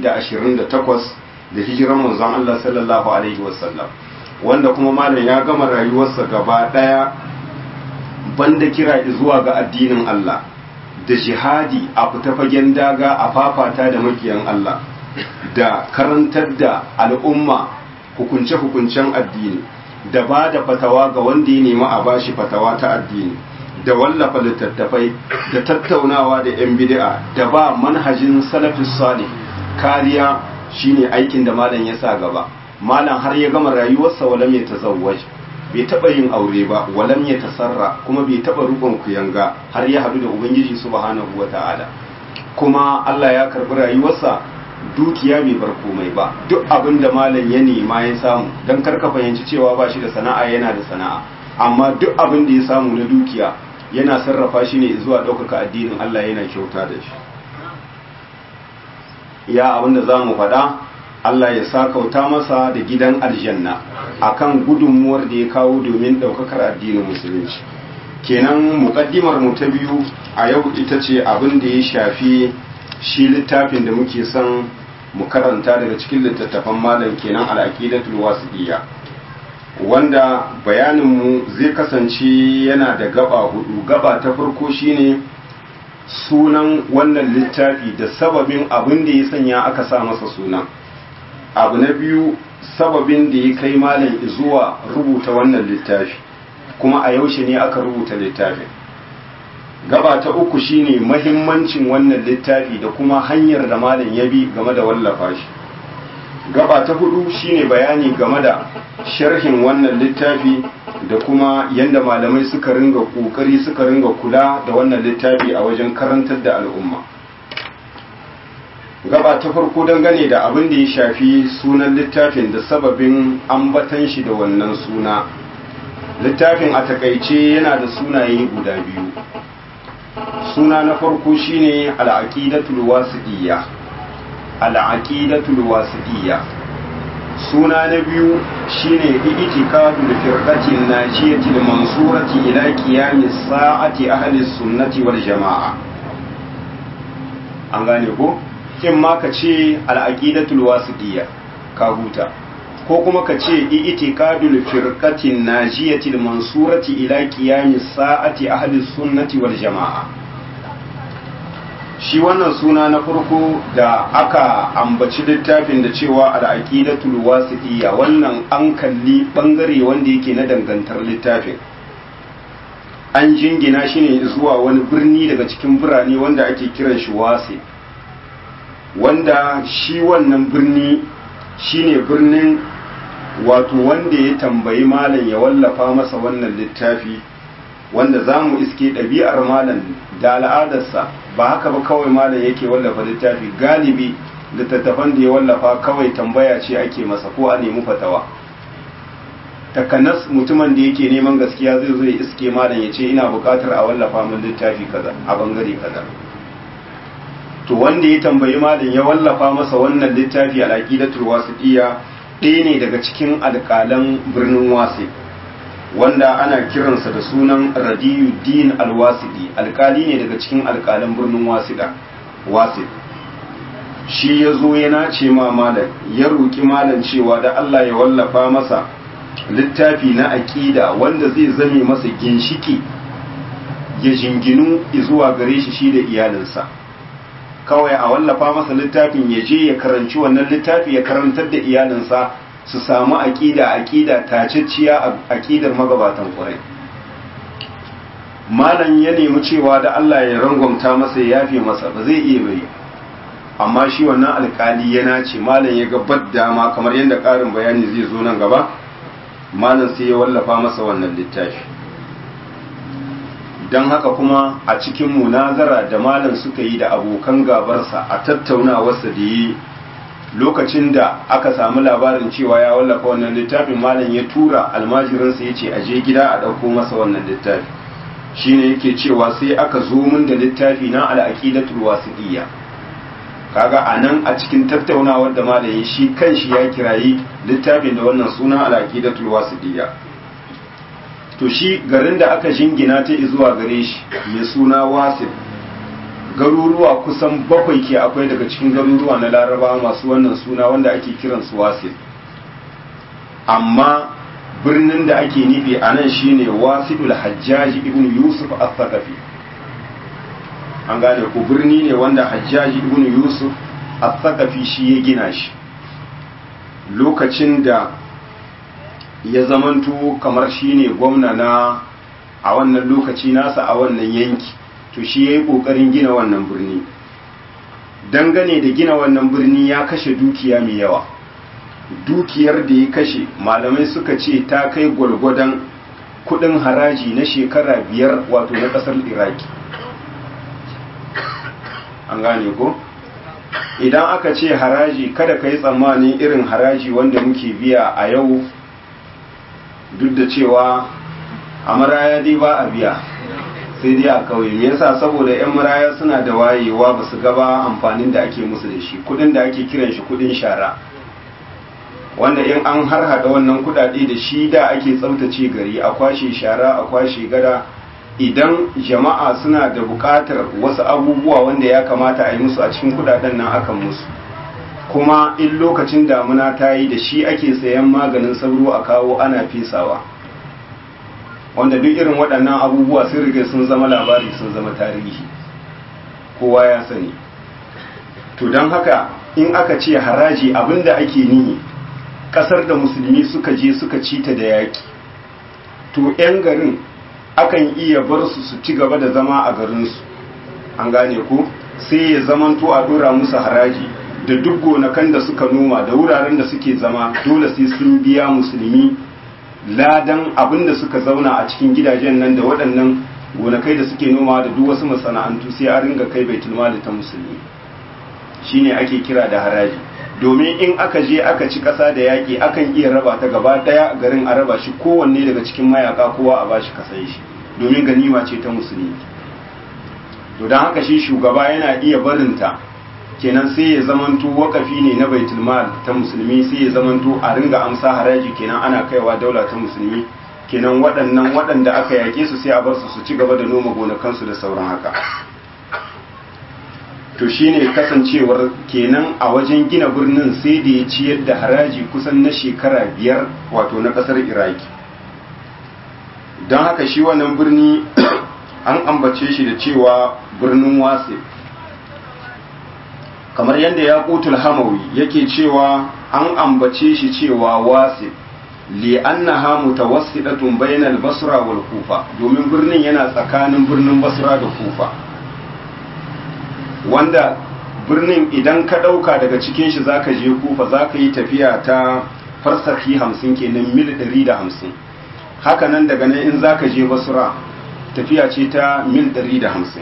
da hijiran manzon Allah sallallahu alaihi wasallam wanda kuma malam ya gama rayuwarsa gaba daya banda kira zuwa ga addinin Allah da jihadi a fita fagen daga a fafata da makiyan Allah da karantar da al'umma hukunce-hukuncen addini da ba da fatawa ga wanda ya nemi a bashi fatawa ta addini da wallafa littattafai da tattaunawa da 'yan bid'a da ba manhajin salafis salih kariya shine aikin da malam ya sa gaba malam har ya gama rayuwarsa walam ya tazawwaj bai taba yin aure ba walam ya tasarra kuma bai taba rukun kuyanga har ya hadu da ubangiji subhanahu wata'ala kuma Allah ya karbi rayuwarsa dukiya bai bar komai ba duk abin da malam ya nema ya samu dan karka fahimci cewa ba shi da sana'a yana da sana'a amma duk abin da ya samu na dukiya yana sarrafa shi ne zuwa ɗaukaka addinin Allah yana kyauta da shi ya abin da za mu faɗa Allah ya sa kauta masa da gidan aljanna akan gudunmuwar da ya kawo domin ɗaukakar addinin musulunci kenan muƙaddimar mu ta biyu a yau ita ce abin da ya shafi shi littafin da muke son mu karanta daga cikin littattafan malam kenan al'aqidatul wasiqiyya wanda bayaninmu zai kasance yana da gaba hudu gaba ta farko shine sunan wannan littafi da sababin abin da ya sanya aka sa masa sunan abu na biyu sababin da ya kai malam zuwa rubuta wannan littafi kuma a yaushe ne aka rubuta littafin gaba ta uku shine mahimmancin wannan littafi da kuma hanyar da malam ya bi game da wallafa shi gaba ta hudu shine bayani game da sharhin wannan littafi da kuma yadda malamai suka ringa kokari suka ringa kula da wannan littafi a wajen karantar da al'umma gaba ta farko dangane da abin da ya shafi sunan littafin da sababin ambatan shi da wannan suna littafin a takaice yana da sunaye guda biyu suna na farko shine al'aqidatul wasiqiyya al'aqidatul wasiqiyya suna na biyu shine i'tiqadul firqatin najiyatil mansurati ila qiyamis sa'ati ahli sunnati wal jama'a an gane ko in ma ka ce al'aqidatul wasiqiyya ka huta ko kuma ka ce i'tiqadul firqatin najiyatil mansurati ila qiyamis sa'ati ahli sunnati wal jama'a shi wannan suna na farko da aka ambaci littafin da cewa al'aqidatul wasiqiyya wannan an kalli bangare wanda yake na dangantar littafin an jingina shi ne zuwa wani birni daga cikin birane wanda ake kiran shi wasi wanda shi wannan birni shine birnin wato wanda ya tambayi malam ya wallafa masa wannan littafi wanda za mu iske ɗabi'ar malam da al'adarsa ba haka ba kawai malam yake wallafa littafi galibi littattafan da ya wallafa kawai tambaya ce ake masa ko a nemi fatawa takanas mutumin da yake neman gaskiya zai zo ya iske malam ya ce ina buƙatar a wallafa min littafi kaza a bangare kaza to wanda ya tambayi malam ya wallafa masa wannan littafi al-aqidatul wasitiyya ɗaya ne daga cikin alƙalan birnin wasi wanda ana kiransa da sunan radiyuddin alwasidi alƙali ne daga cikin alƙalan birnin wasida wasid shi ya zo ya nace ma malam ya roƙi malam cewa da Allah ya wallafa masa littafi na aƙida wanda zai zame masa ginshiki ya jinginu zuwa gare shi shi da iyalinsa kawai a wallafa masa littafin ya je ya karanci wannan littafi ya karantar da iyalinsa su samu aƙida aƙida tacicciya a aƙidar magabatan ƙwarai malam ya nemi cewa da Allah ya rangwamta masa ya yafe masa ba zai iya bari amma shi wannan alƙali yana ce malam ya ga dama kamar yadda ƙarin bayani zai zo nan gaba malam sai ya wallafa masa wannan littafi don haka kuma a cikin munazara da malam suka yi da abokan gabarsa a tattaunawarsa da yi lokacin da aka samu labarin cewa ya wallafa wannan littafin malam ya tura almajirinsa ya ce a je gida a ɗauko masa wannan littafi shine yake cewa sai aka zo min da littafi na al'aqidatul wasiqiyya kaga anan a cikin tattaunawar da malam shi kanshi ya kirayi littafin da wannan suna al'aqidatul wasiqiyya to shi garin da aka jingina ta zuwa gare shi mai suna wasil garuruwa kusan bakwai ke akwai daga cikin garuruwa na laraba masu wannan suna wanda ake kiran su wasil amma birnin da ake nufi a nan shine wasilul hajjaji ibn yusuf al-thaqafi an gane ku birni ne wanda hajjaji ibn yusuf al-thaqafi shi ya gina shi lokacin da ya zamanto kamar shi ne gwamna na a wannan lokaci nasa a wannan yanki to shi ya yi ƙoƙarin gina wannan birni dangane da gina wannan birni ya kashe dukiya mai yawa dukiyar da ya kashe malamai suka ce ta kai gwalgwadon kudin haraji na shekara biyar wato na kasar iraki an gane ko idan aka ce haraji kada ka yi tsammanin irin haraji wanda muke biya a yau duk da cewa a maraya dai ba a biya sai dai a kauye me yasa saboda yan maraya suna da wayewa ba su gaba amfanin da ake musu da shi kudin da ake kiran shi kudin shara wanda in an har hada wannan kudade da shi da ake tsaftace gari a kwashe shara a kwashe gada idan jama'a suna da bukatar wasu abubuwa wanda ya kamata a yi musu a cikin kudaden nan akan musu kuma in lokacin damuna ta yi da shi ake sayan maganin sauro a kawo ana fesawa wanda duk irin waɗannan abubuwa sun rige sun zama labari sun zama tarihi kowa ya sani to don haka in aka ce haraji abinda ake nihi ƙasar da musulmi suka je suka ci ta da yaƙi to 'yan garin akan iya bar su su ci gaba da zama a garinsu an gane ko sai ya zamanto a dora musu haraji da duk gonakan da suka noma da wuraren da suke zama dole sai sun biya musulmi ladan abin da suka zauna a cikin gidajen nan da waɗannan gonakai da suke noma da duk wasu masana'antu sai a ringa kai baitul mali ta musulmi shine ake kira da haraji domin in aka je aka ci ƙasa da yaƙi akan iya raba ta gaba ɗaya garin a raba shi kowanne daga cikin mayaka kowa a bashi kasan shi domin ganima ce ta musulmi to don haka shi shugaba yana iya barinta kenan sai ya zamanto wakafi ne na baitul mal ta musulmi sai ya zamanto a ringa amsa haraji kenan ana kaiwa daula ta musulmi kenan waɗannan waɗanda aka yaƙe su sai a bar su su ci gaba da noma gonakansu da sauran haka to shine kasancewar kenan a wajen gina birnin sai da ya ciyar da haraji kusan na shekara biyar wato na ƙasar iraki don haka shi wannan birni an ambace shi da cewa birnin wasi kamar yadda ya kutul hamawi yake cewa an ambace shi cewa wasi li'annaha mutawassidatun bainal basra wal kufa domin birnin yana tsakanin birnin basra da kufa wanda birnin idan ka ɗauka daga cikin shi zaka je kufa zaka yi tafiya ta farsaki hamsin kenan mil ɗari da hamsin hakanan daga nan in zaka je basra tafiya ce ta mil ɗari da hamsin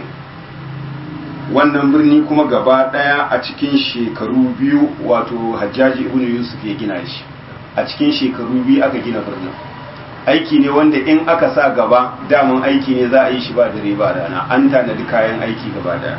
wannan birni kuma gaba ɗaya a cikin shekaru biyu wato hajjaji ibn yusuf ya gina shi a cikin shekaru biyu aka gina birnin aiki ne wanda in aka sa gaba daman aiki ne za a yi shi ba dare ba rana an tanadi kayan aiki gaba daya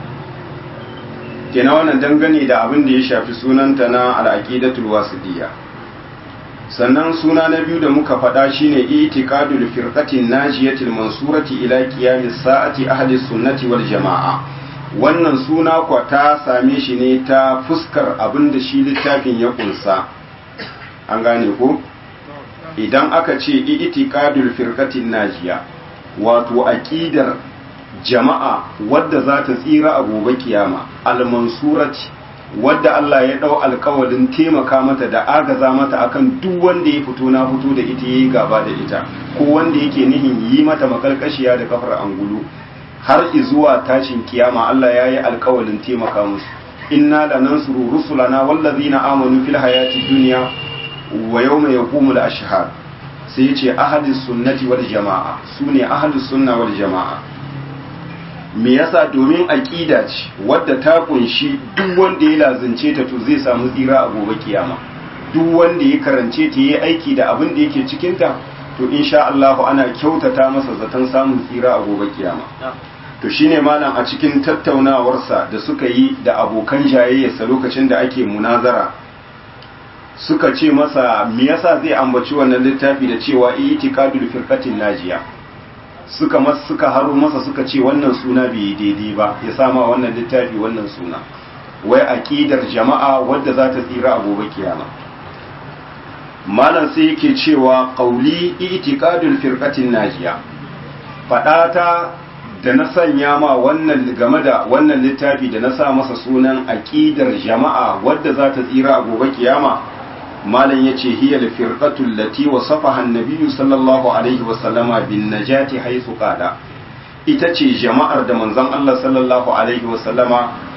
kenan wannan dangane da abin da ya shafi sunanta na al'aqidatul wasidiyya sannan suna na biyu da muka faɗa shine itiqadul firqatin najiyatil mansurati ila qiyamis sa'ati ahli sunnati wal jama'a wannan suna kwa ta same shi ne ta fuskar abin da shi littafin ya kunsa an gane ko idan aka ce itiqadul firqatin najiya wato aqidar jama'a wadda za ta tsira a gobe kiyama al-mansurati wadda Allah ya dau alkawalin taimaka mata da agaza mata akan duk wanda ya fito na fito da ita yayi gaba da ita ko wanda yake nihin yi mata makalkashiya da kafar angulu har izuwa tashin kiyama Allah ya yi alkawalin taimaka musu inna lanansuru rusulana wallazina amanu fil hayati dunya wa yawma yaqumul ashhad sai ya ce ahadis sunnati wal jama'a sune ahadus sunna wal jama'a me yasa domin aqida ce wadda ta kunshi duk wanda ya lazance ta to zai samu tsira a gobe kiyama duk wanda ya karance ta yi aiki da abin da yake cikin ta to insha Allah ana kyautata masa zaton samun tsira a gobe kiyama to shine malam a cikin tattaunawarsa da suka yi da abokan jayayyarsa lokacin da ake munazara suka ce masa me yasa zai ambaci wannan littafi da cewa itiqadul firqatin najiya suka mas suka haro masa suka ce wannan suna bai daidai ba ya sama wannan littafi wannan suna wai aqidar jama'a wadda za ta tsira a gobe kiyama malam sai yake cewa qauli itiqadul firqatin najiya fadata da na sanya ma wannan game da wannan littafi da na sa masa sunan aqidar jama'a wadda za ta tsira a gobe kiyama malam yace hiya al-firqatu allati wasafaha an-nabiy sallallahu alaihi wa sallama bin najati haythu qala ita ce jama'ar da manzon Allah sallallahu alaihi wa sallama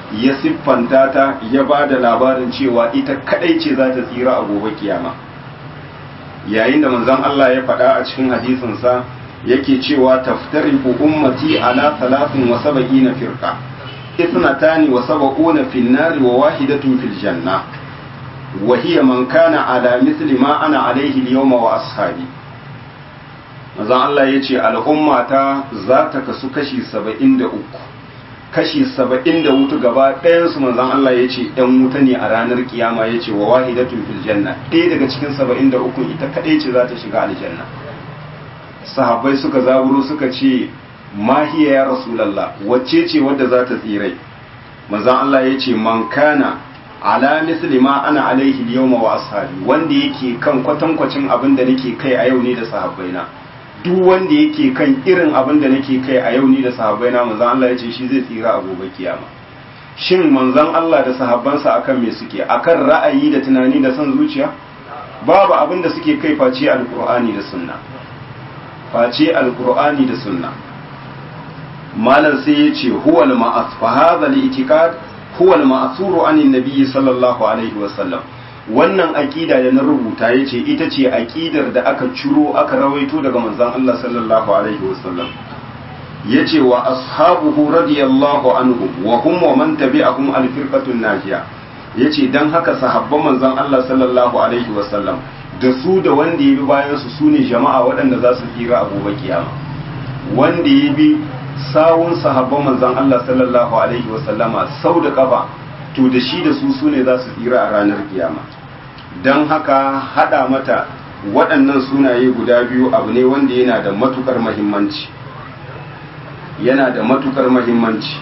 ya siffanta ta ya ba da labarin cewa ita kadai ce za ta tsira a gobe kiyama yayin da manzon Allah ya faɗa a cikin hadisinsa yake cewa taftariqu ummati ala salatin wa sab'ina firqa ithnatani wa sab'una fin nari wa wahidatun fil janna wa hiya man kana ala mithli ma ana alayhi al-yawma wa ashabi manzon Allah yace al'ummata za ta kasu kashi 73 kashi 74 gaba ɗayan su manzon Allah yace ɗan wuta ne a ranar kiyama yace wa wahidatun fil janna ɗaya daga cikin 73 ita kadai ce za ta shiga aljanna sahabbai suka zaburo suka ce mahiya ya rasulallah wacce ce wadda za ta tsirai manzon Allah ya ce man kana ala misli ma ana alaihi yawma wa ashabi wanda yake kan kwatankwacin abin da nake kai a yau ne da sahabbaina duk wanda yake kan irin abin da nake kai a yau ne da sahabbaina manzon Allah ya ce shi zai tsira a gobe kiyama shin manzon Allah da sahabbansa akan me suke akan ra'ayi da tunani da son zuciya babu abin da suke kai face alqur'ani da sunna face alkur'ani da sunna malam sai ya ce huwal ma'as fa hadha al-i'tiqad huwal ma'thuru an nabi sallallahu alaihi wa sallam wannan aqida da na rubuta yace ita ce aqidar da aka ciro aka rawaito daga manzon Allah sallallahu alaihi wa sallam yace wa ashabuhu radiyallahu anhum wa hum wa man tabi'ahum al-firqatun najiya yace dan haka sahabban manzon Allah sallallahu alaihi wa sallam da su da wanda ya bi bayansu su ne jama'a waɗanda za su tsira a gobe kiyama wanda ya bi sawun sahabban manzon Allah sallallahu alaihi wa sallama sau da kafa to da shi da su su ne za su tsira a ranar kiyama don haka hada mata waɗannan sunaye guda biyu abu ne wanda yana da matukar mahimmanci yana da matukar mahimmanci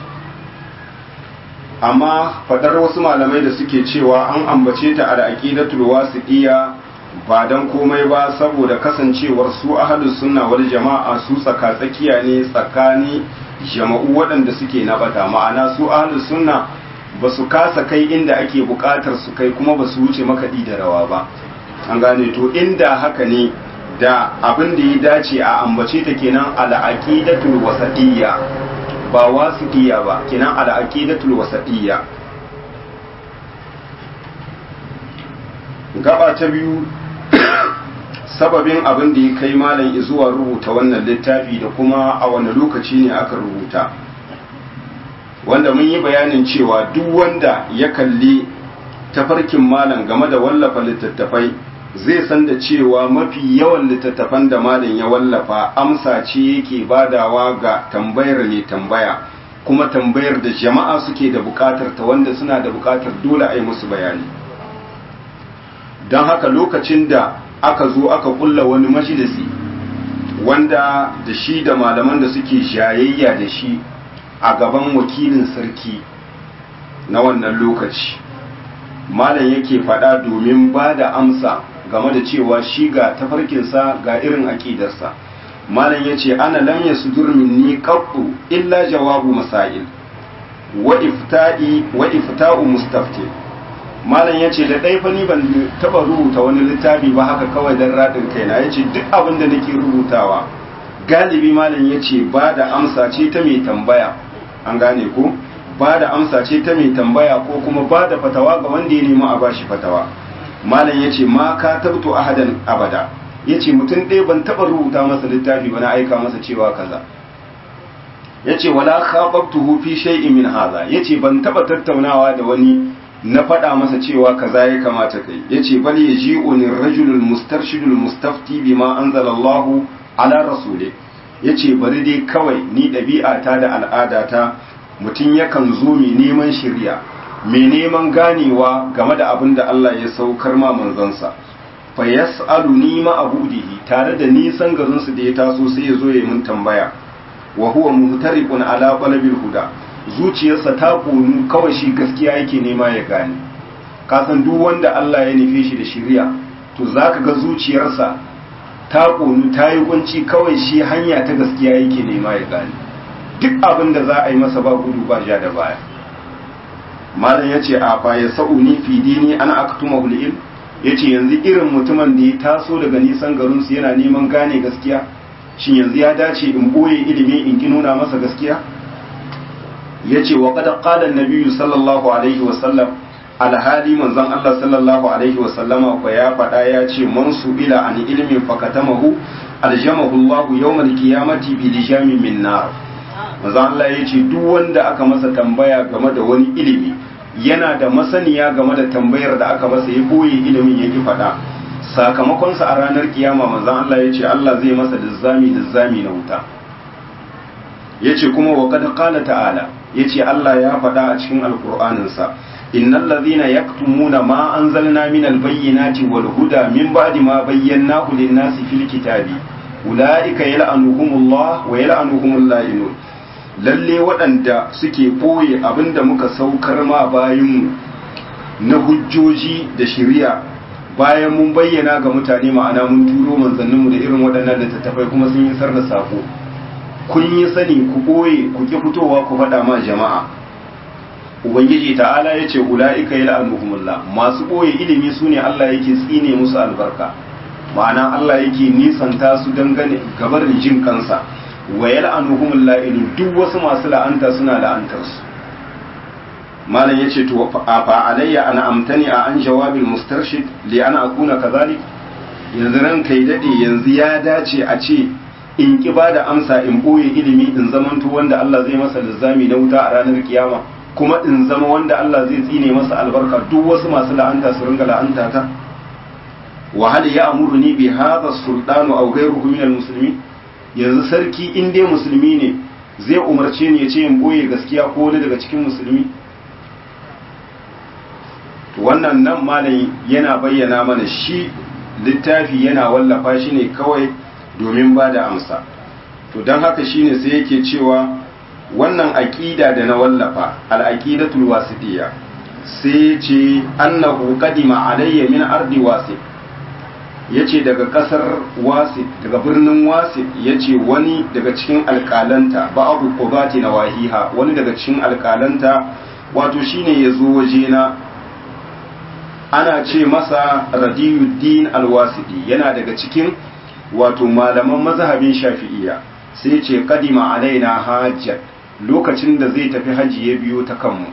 amma fadar wasu malamai da suke cewa an ambace ta a aqidatul wasiqiyya ba dan komai ba saboda kasancewar su ahlus sunna wal jama'a su tsaka tsakiya ne tsakani jama'u waɗanda suke na bata ma'ana su ahlus sunna ba su kasa kai inda ake buƙatar su kai kuma ba su wuce makaɗi da rawa ba an gane to inda haka ne da abin da ya dace a ambace ta kenan al-aqidatul wasatiyya ba wasiqiyya ba kenan al-aqidatul wasatiyya gaba ta biyu sababin abin da ya kai malam zuwa rubuta wannan littafi da kuma a wani lokaci ne aka rubuta wanda mun yi bayanin cewa duk wanda ya kalli tafarkin malam game da wallafa littattafai zai san da cewa mafi yawan littattafan da malam ya wallafa amsa ce yake badawa ga tambayar ne tambaya kuma tambayar da jama'a suke da bukatar ta wanda suna da bukatar dole a yi musu bayani don haka lokacin da aka zo aka kulla wani majalisi wanda da shi da malaman da suke shayayya da shi a gaban wakilin sarki na wannan lokaci malam yake faɗa domin ba da amsa game da cewa shi ga tafarkinsa ga irin aƙidarsa malam ya ce ana lam ya sudur minni qattu illa jawabu masail wa ifta'i wa ifta'u mustafti malam ya ce da ɗai fa ni ban taɓa rubuta wani littafi ba haka kawai don raɗin kaina ya ce duk abin da nake rubutawa galibi malam ya ce ba da amsa ce ta mai tambaya an gane ko ba da amsa ce ta mai tambaya ko kuma ba da fatawa ga wanda ya nemi a bashi fatawa malam ya ce ma ka tabto ahadan abada ya ce mutum ɗaya ban taɓa rubuta masa littafi ba na aika masa cewa kaza ya ce wala khababtuhu fi shay'in min hadha ya ce ban taɓa tattaunawa da wani na faɗa masa cewa kaza ya kamata kai ya ce bal ya ji unin rajulul mustarshidul mustafti bima anzalallahu ala rasule ya ce bari dai kawai ni ɗabi'ata da al'adata mutum yakan zo mai neman shirya mai neman ganewa game da abin da Allah ya saukar ma manzansa fa yas'alu ni ma abudihi tare da nisan garinsu da ya taso sai ya zo ya mun tambaya wa huwa muhtariqun ala qalabil huda zuciyarsa ta ƙonu kawai shi gaskiya yake nema ya gane kasan duk wanda Allah ya nufe shi da shirya to za ka ga zuciyarsa ta ƙonu ta yi kunci kawai shi hanya ta gaskiya yake nema ya gane duk abin da za a yi masa ba gudu ba ja da baya malam ya ce a fa ya sa'uni fi dini ana aktuma hulil ya ce yanzu irin mutumin da ya taso daga nisan garinsu yana neman gane gaskiya shin yanzu ya dace in boye ilimi in ki nuna masa gaskiya yace wa qad qala an-nabiy sallallahu alaihi wa sallam alhali manzon Allah sallallahu alaihi wa sallama ko ya faɗa ya ce man ila an ilmin fakatamahu aljamahu Allah yawmal qiyamati bi lijamin min nar manzon Allah yace duk wanda aka masa tambaya game da wani ilimi yana da masaniya game da tambayar da aka masa ya boye ilimin yake faɗa sakamakonsa a ranar kiyama manzon Allah yace Allah zai masa lizzami lizzami na wuta yace kuma wa qad qala ta'ala yace Allah ya faɗa a cikin alqur'aninsa innal ladhina yaktumuna ma anzalna minal bayyinati wal huda min ba'di ma bayyanahu lin-nasi fil kitabi ulaika yal'anuhumullah wa yal'anuhumul la'inun lalle waɗanda suke boye abinda muka saukar ma bayinmu na hujjoji da shari'a bayan mun bayyana ga mutane ma'ana mun turo manzanninmu da irin waɗannan littattafai kuma sun yi da sako kun yi sani ku ɓoye ku ki fitowa ku faɗa ma jama'a ubangiji ta'ala ya ce ula'ika ya la'anuhumullah masu ɓoye ilimi su ne allah yake tsine musu albarka ma'ana allah yake nisanta su dangane gabar jin kansa wa ya la'anuhumullah ilu duk wasu masu la'anta suna la'antar su malam ya ce to a fa alayya ana amtani a an jawabin mustarshid li ana akuna kazalik yanzu ran kai dade yanzu ya dace a ce in ki ba da amsa in ɓoye ilimi in zamanto wanda Allah zai masa lizzami na wuta a ranar kiyama kuma in zama wanda Allah zai tsine masa albarka duk wasu masu la'anta su ringa la'anta ta wa hal ya'muruni bi hadha sultanu aw ghayruhu min almuslimin yanzu sarki in dai musulmi ne zai umarce ni ya ce in ɓoye gaskiya ko wani daga cikin musulmi wannan nan malam yana bayyana mana shi littafi yana wallafa shi ne kawai domin ba da amsa to don haka shine sai yake cewa wannan aƙida da na wallafa al'aƙidatul wasitiyya sai ce annahu qadima alayya min ardi wasif yace daga ƙasar wasif daga birnin wasif yace wani daga cikin alƙalanta ba'abu qubati nawahiha wani daga cikin alƙalanta wato shine yazo wajena ana ce masa radiyuddin alwasiti yana daga cikin wato malaman mazhabin shafi'iyya sai ce kadima alaina hajjat lokacin da zai tafi haji ya biyo ta kanmu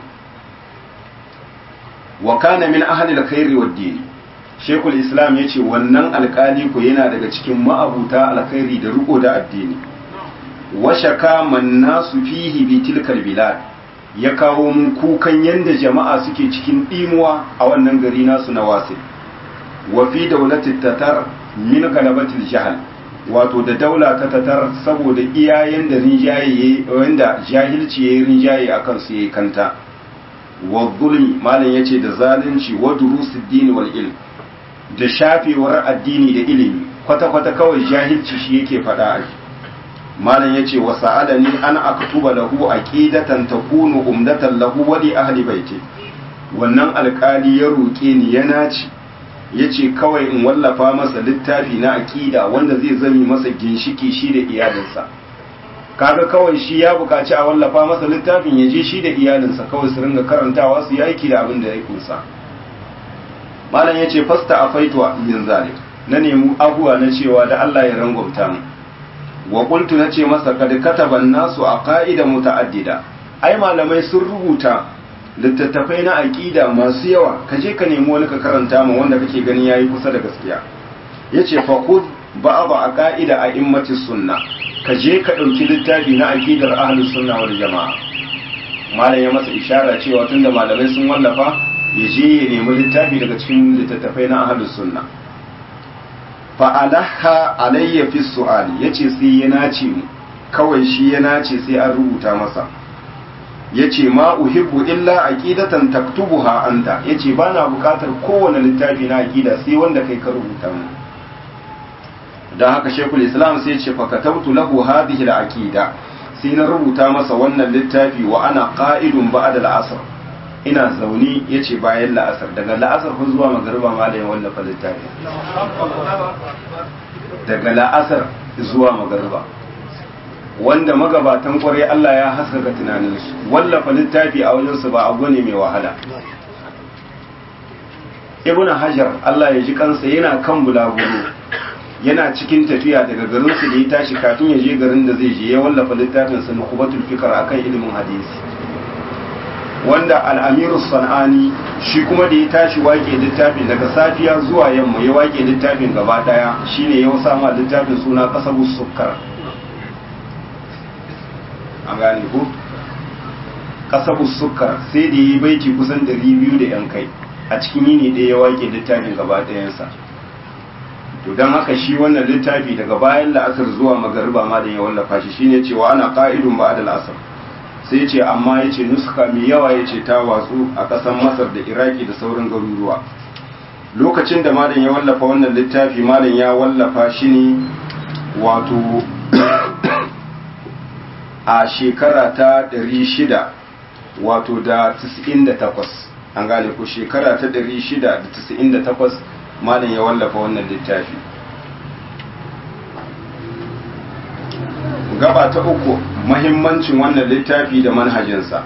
wa kana min ahli alkhairi wad din shekul islam yace wannan alkali ko yana daga cikin ma'abuta alkhairi da riko da addini wa shaka man nasu fihi bi tilkal bilad ya kawo mun kukan yanda jama'a suke cikin dimuwa a wannan gari nasu na wasil wa fi daulatit tatar min galabatil jahal wato da daula ta tatar saboda iyayen da rinjaye wanda jahilci yayi rinjaye akan su yayi kanta wa zulmi malam yace da zalunci wa durusid din wal ilm da shafewar addini da ilimi kwata kwata kawai jahilci shi yake fada a malam yace wa sa'alani an aktuba lahu aqidatan takunu umdatan lahu wa li ahli baiti wannan alkali ya roke ni ya naci ya ce kawai in wallafa masa littafi na aƙida wanda zai zami masa ginshiki shi da iyalinsa kaga kawai shi ya buƙaci a wallafa masa littafin ya je shi da iyalinsa kawai su ringa karantawa su yi aiki da abin da ya kusa malam ya ce fasta a faituwa min zalik na nemi abuwa na cewa da Allah ya rangwamta mu wa qultu na ce masa kad kataban nasu a qa'ida muta'addida ai malamai sun rubuta littattafai na aƙida masu yawa ka je ka nemi wani ka karanta ma wanda kake gani yayi kusa da gaskiya yace fa khud ba'd aqaida a immatis sunna ka je ka dauki littafi na aqidar ahlus sunna wal jamaa malam ya masa ishara cewa tunda malamai sun wallafa ya je ya nemi littafi daga cikin littattafai na ahlus sunna fa alaha alayya fi su'ali yace sai ya nace mu kawai shi ya nace sai an rubuta masa yace ma uhibbu illa aqidatan taktubuha anta yace bana bukatar kowane littafi na aqida sai wanda kai ka rubuta mu dan haka shekul islam sai yace fa katabtu lahu hadhihi al-aqida sai na rubuta masa wannan littafi wa ana qa'idun ba'da al-asr ina zauni yace bayan la'asar daga la'asar ko zuwa magariba malamin wallafa littafi daga la'asar zuwa magariba wanda magabatan kwarai Allah ya haskaka tunaninsu wallafa littafi a wajensu ba abu ne mai wahala ibn hajar Allah ya ji kansa yana kan bulaguro yana cikin tafiya daga garinsu da ya tashi kafin ya je garin da zai je ya wallafa littafin sa nukubatul fikar akan ilimin hadisi wanda al'amiru san'ani shi kuma da ya tashi wake littafin daga safiya zuwa yamma ya wake littafin gaba daya shine ya sama littafin suna kasabu sukkar an gane ku kasabu sukkar sai da yi baiti kusan 200 da yan kai a cikin yini ɗaya ya wake littafin gaba ɗayansa to don haka shi wannan littafi daga bayan la'asar zuwa magariba ma da ya wallafa shi shine cewa ana ka'idun ba da la'asar sai ce amma ya ce nuska mai yawa ya ce ta watsu a ƙasar masar da iraki da sauran garuruwa lokacin da malam ya wallafa wannan littafi malam ya wallafa shi ne wato a shekara ta 600 wato da 98 an gane ku shekara ta 698 malam ya wallafa wannan littafi gaba ta uku mahimmancin wannan littafi da manhajinsa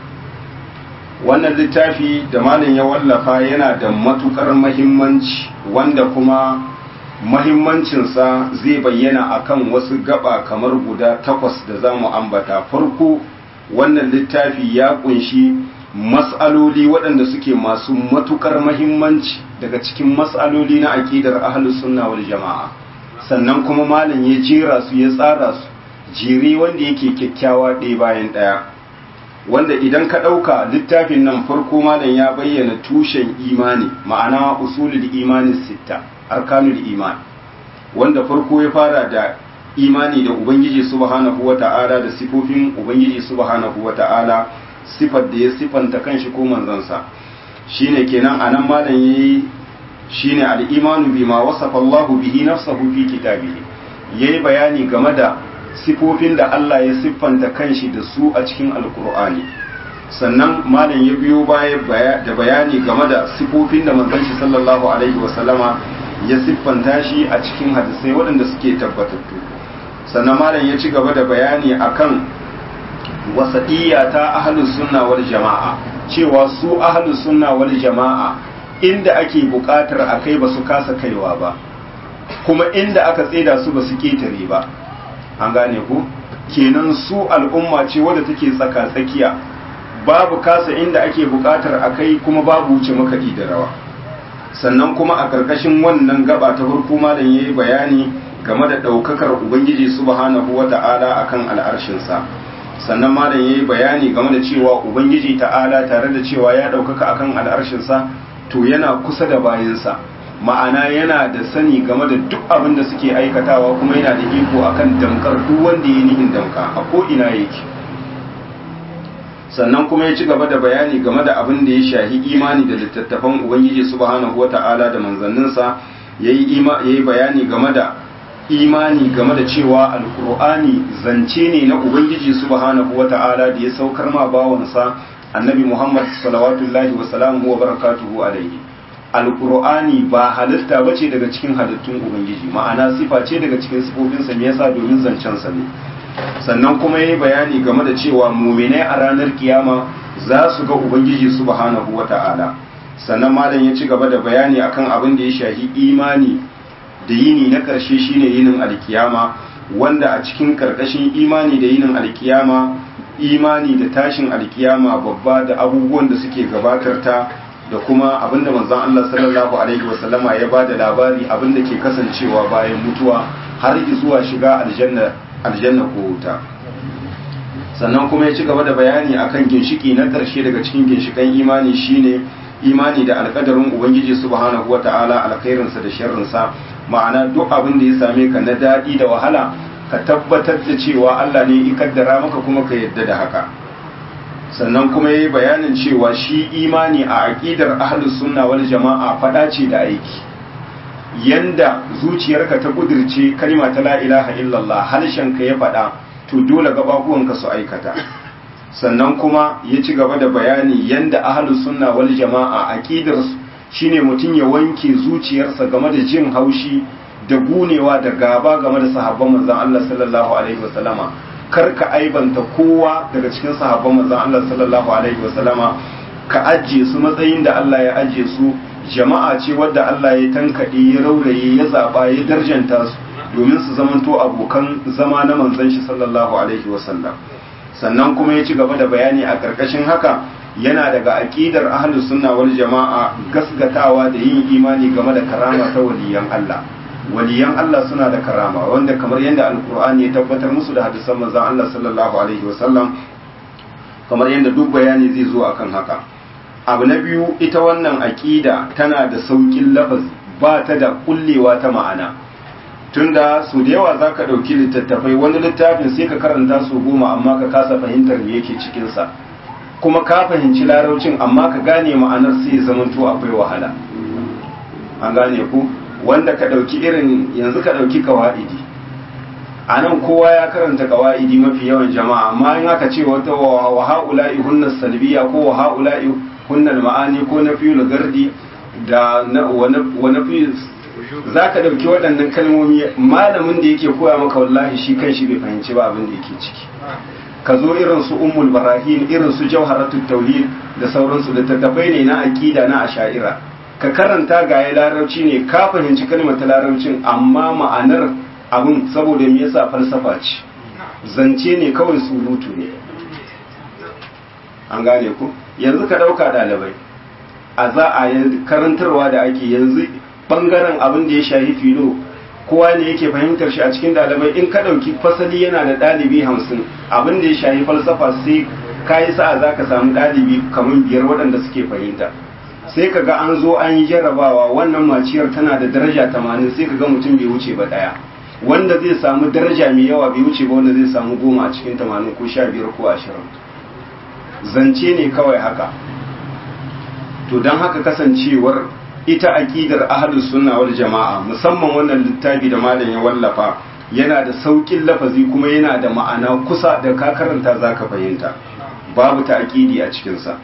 wannan littafi da malam ya wallafa yana da matukar mahimmanci wanda kuma mahimmancinsa zai bayyana akan wasu gaba kamar guda takwas da za mu ambata farko wannan littafi ya kunshi mas'aloli waɗanda suke masu matukar mahimmanci daga cikin mas'aloli na aƙidar ahlus sunna wal jama'a sannan kuma malam ya jera su ya tsara su jere wanda yake kyakkyawa ɗaya bayan ɗaya wanda idan ka ɗauka littafin nan farko malam ya bayyana tushen imani ma'ana usulul imani sitta arkanul iman wanda farko ya fara da imani da ubangiji subhanahu wata'ala da sifofin ubangiji subhanahu wata'ala sifar da ya sifanta kanshi ko manzansa shine kenan anan malam yayi shine al-imanu bima wasafa Allahu bihi nafsahu fi kitabihi yayi bayani game da sifofin da Allah ya siffanta kanshi da su a cikin alkur'ani sannan malam ya biyo baya da bayani game da sifofin da manzon shi sallallahu alaihi wasallama ya siffanta shi a cikin hadisai waɗanda suke tabbatattu sannan malam ya ci gaba da bayani akan wasaɗiyya ta ahlus sunna wal jama'a cewa su ahlus sunna wal jama'a inda ake buƙatar a kai ba su kasa kaiwa ba kuma inda aka tseda su ba su ketare ba an gane ku kenan su al'umma ce wadda take tsaka tsakiya babu kasa inda ake buƙatar a kai kuma babu wuce makaɗi da rawa sannan kuma a ƙarƙashin wannan gaba ta farko malam yayi bayani game da ɗaukakar ubangiji subhanahu wata'ala akan al'arshinsa sannan malam yayi bayani game da cewa ubangiji ta'ala tare da cewa ya ɗaukaka akan al'arshinsa to yana kusa da bayansa ma'ana yana da sani game da duk abin da suke aikatawa kuma yana da iko akan damkar duk wanda ya nihin damka a ko ina yake sannan kuma ya ci gaba da bayani game da abin da ya shahi imani da littattafan ubangiji subhanahu wata'ala da manzanninsa yayi yayi bayani game da imani game da cewa alkur'ani zance ne na ubangiji subhanahu wata'ala da ya saukar ma bawansa annabi muhammad salawatullahi wa salamuhu wa barakatuhu alaihi alkur'ani ba halitta bace daga cikin halittun ubangiji ma'ana sifa ce daga cikin sifofinsa me yasa domin zancen sa ne sannan kuma yayi bayani game da cewa mu'minai a ranar kiyama za su ga ubangiji subhanahu wata'ala sannan malam ya ci gaba da bayani akan abin da ya shahi imani da yini na ƙarshe shine yinin alkiyama wanda a cikin karkashin imani da yinin alkiyama imani da tashin alkiyama babba da abubuwan da suke gabatar ta da kuma abinda manzon Allah sallallahu alaihi wasallama ya ba da labari abinda ke kasancewa bayan mutuwa har zuwa shiga aljanna aljanna ko wuta sannan kuma ya ci gaba da bayani akan ginshiki na ƙarshe daga cikin ginshikan imani shine imani da alƙadarin ubangiji subhanahu wata'ala alkhairinsa da sharrinsa ma'ana duk abin da ya same ka na daɗi da wahala ka tabbatar da cewa Allah ne ya kaddara maka kuma ka yadda da haka sannan kuma yayi bayanin cewa shi imani a aqidar ahlus sunna wal jama'a fada ce da aiki yanda zuciyarka ta kudirce kalma ta la ilaha illallah harshenka ya fada to dole gababuwanka su aikata sannan kuma ya ci gaba da bayani yanda ahlus sunna wal jama'a aqidar shine mutum ya wanke zuciyarsa game da jin haushi da gunewa da gaba game da sahabban manzon Allah sallallahu alaihi wasallama kar ka aibanta kowa daga cikin sahabban manzon Allah sallallahu alaihi wasallama ka ajiye su matsayin da Allah ya ajiye su jama'a ce wadda Allah ya tankade ya rauraye ya zaba ya darjanta su domin su zamanto abokan zama na manzon shi sallallahu alaihi wasallam sannan kuma ya ci gaba da bayani a karkashin haka yana daga aqidar ahlus sunna wal jama'a gasgatawa da yin imani game da karama ta waliyan Allah waliyan Allah suna da karama wanda kamar yadda alkur'ani ya tabbatar musu da hadisan manzon Allah sallallahu alaihi wasallam kamar yadda duk bayani zai zo akan haka abu na biyu ita wannan aqida tana da saukin lafazi ba ta da kullewa ta ma'ana tunda su da yawa zaka dauki littattafai wani littafin sai ka karanta su goma amma ka kasa fahimtar me yake cikin sa kuma ka fahimci laraucin amma ka gane ma'anar sai zamanto akwai wahala an gane ku wanda ka ɗauki irin yanzu ka ɗauki kawa'idi a nan kowa ya karanta kawa'idi mafi yawan jama'a amma in aka ce wata wa ha'ula'i hunnar salbiya ko wa ha'ula'i hunnar ma'ani ko na fiye gardi da wani fiye za ka ɗauki waɗannan kalmomi malamin da yake koya maka wallahi shi kan shi bai fahimci ba abin da yake ciki ka zo irin su ummul barahin irin su jawharatul tauhid da sauransu da tattafai ne na aqida na asha'ira ka karanta ga ya larabci ne ka fahimci kalmar ta larabcin amma ma'anar abin saboda me yasa falsafa ce zance ne kawai surutu ne an gane ku yanzu ka dauka dalibai a za a karantarwa da ake yanzu bangaren abin da ya shahi filo kowa ne yake fahimtar shi a cikin dalibai in ka dauki fasali yana da dalibi hamsin abin da ya shahi falsafa sai ka yi sa'a za ka samu dalibi kamar biyar waɗanda suke fahimta sai ka ga an zo an yi jarrabawa wannan maciyar tana da daraja tamanin sai ka ga mutum bai wuce ba ɗaya wanda zai samu daraja mai yawa bai wuce ba wanda zai samu goma a cikin tamanin ko sha biyar ko ashirin zance ne kawai haka to don haka kasancewar ita aƙidar ahlus sunna wal jama'a musamman wannan littafi da malam ya wallafa yana da sauƙin lafazi kuma yana da ma'ana kusa da ka karanta zaka fahimta babu ta aƙidi a cikinsa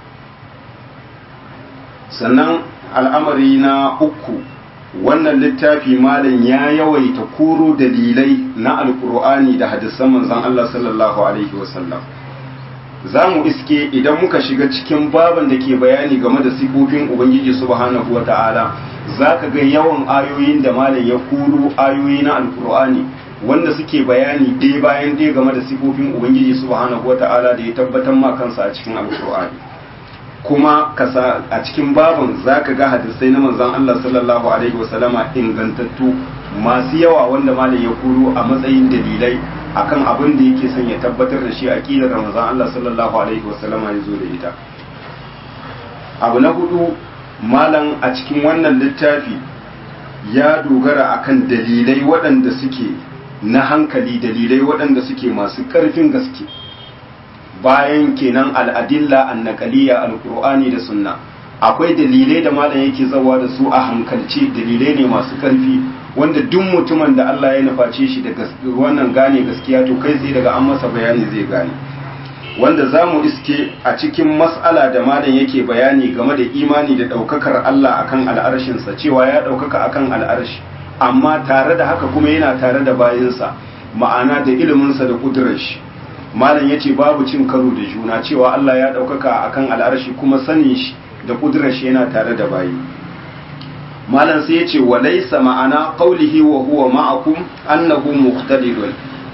sannan al'amari na uku wannan littafi malam ya yawaita koro dalilai na alkur'ani da hadisan manzon Allah sallallahu alaihi wasallam za mu iske idan muka shiga cikin baban da ke bayani game da sifofin ubangiji subhanahu wa ta'ala za ka ga yawan ayoyin da malam ya koro ayoyi na alkur'ani wanda suke bayani ɗaya bayan ɗaya game da sifofin ubangiji subhanahu wa ta'ala da ya tabbatar ma kansa a cikin alkur'ani kuma kasa a cikin babin za ka ga hadisai na manzon Allah sallallahu alaihi wasallama ingantattu masu yawa wanda malam ya kuro a matsayin dalilai akan abin da yake son ya tabbatar da shi aqidar manzon Allah sallallahu alaihi wasallama ya zo da ita abu na hudu malam a cikin wannan littafi ya dogara akan dalilai waɗanda suke na hankali dalilai waɗanda suke masu ƙarfin gaske bayan kenan al'adilla annaqaliya alqur'ani da sunna akwai dalilai da malam yake zawa da su a hankalce dalilai ne masu karfi wanda duk mutumin da Allah ya nuface shi da wannan gane gaskiya to kai sai daga an masa bayani zai gane wanda za mu iske a cikin mas'ala da malam yake bayani game da imani da ɗaukakar Allah akan al'arshinsa cewa ya ɗaukaka akan al'arshi amma tare da haka kuma yana tare da bayinsa ma'ana da iliminsa da ƙudurar shi malam ya ce babu cin karo da juna cewa Allah ya ɗaukaka a kan al'arshi kuma sanin shi da ƙudurar shi yana tare da bayi malam sai ya ce wa laisa ma'ana qaulihi wa huwa ma'akum annahu muqtadirun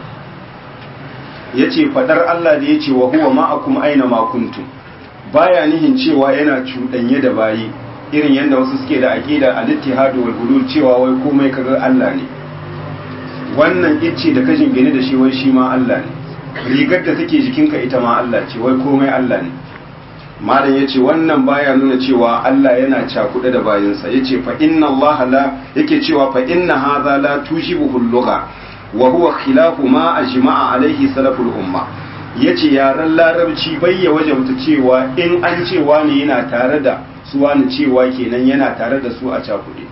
ya ce faɗar Allah da ya ce wa huwa ma'akum aina ma kuntum baya nihin cewa yana cuɗanye da bayi irin yadda wasu suke da aqida al-ittihad wal hulul cewa wai komai kaga Allah ne wannan icce da kashin gine da shi wai shi ma Allah ne rigar da take jikinka ita ma Allah ce wai komai Allah ne malam yace wannan baya nuna cewa Allah yana cakuɗe da bayinsa yace fa inna Allah la yake cewa fa inna hadha la tushibuhu al-lugha wa huwa khilafu ma ajma'a alaihi salaful umma yace yaran larabci bayya wajabta cewa in an cewa ne yana tare da su wani cewa kenan yana tare da su a cakuɗe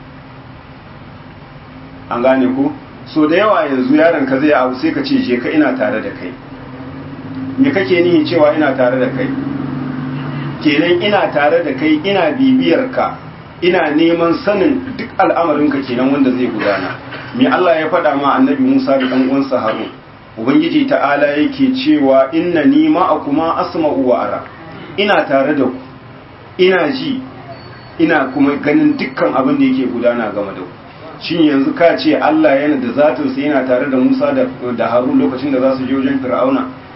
an gane ku so da yawa yanzu yaron ka zai abu sai ka ce je ka ina tare da kai me kake nihi cewa ina tare da kai kenan ina tare da kai ina bibiyar ka ina neman sanin duk al'amarinka kenan wanda zai gudana me Allah ya faɗa ma annabi Musa da ɗan uwansa Harun ubangiji ta'ala yake cewa inna ni ma'akuma asma'u wa ara ina tare da ku ina ji ina kuma ganin dukkan abin da yake gudana game da ku shin yanzu ka ce Allah yana da zatinsa yana tare da Musa da Harun lokacin da za su je wajen Fir'auna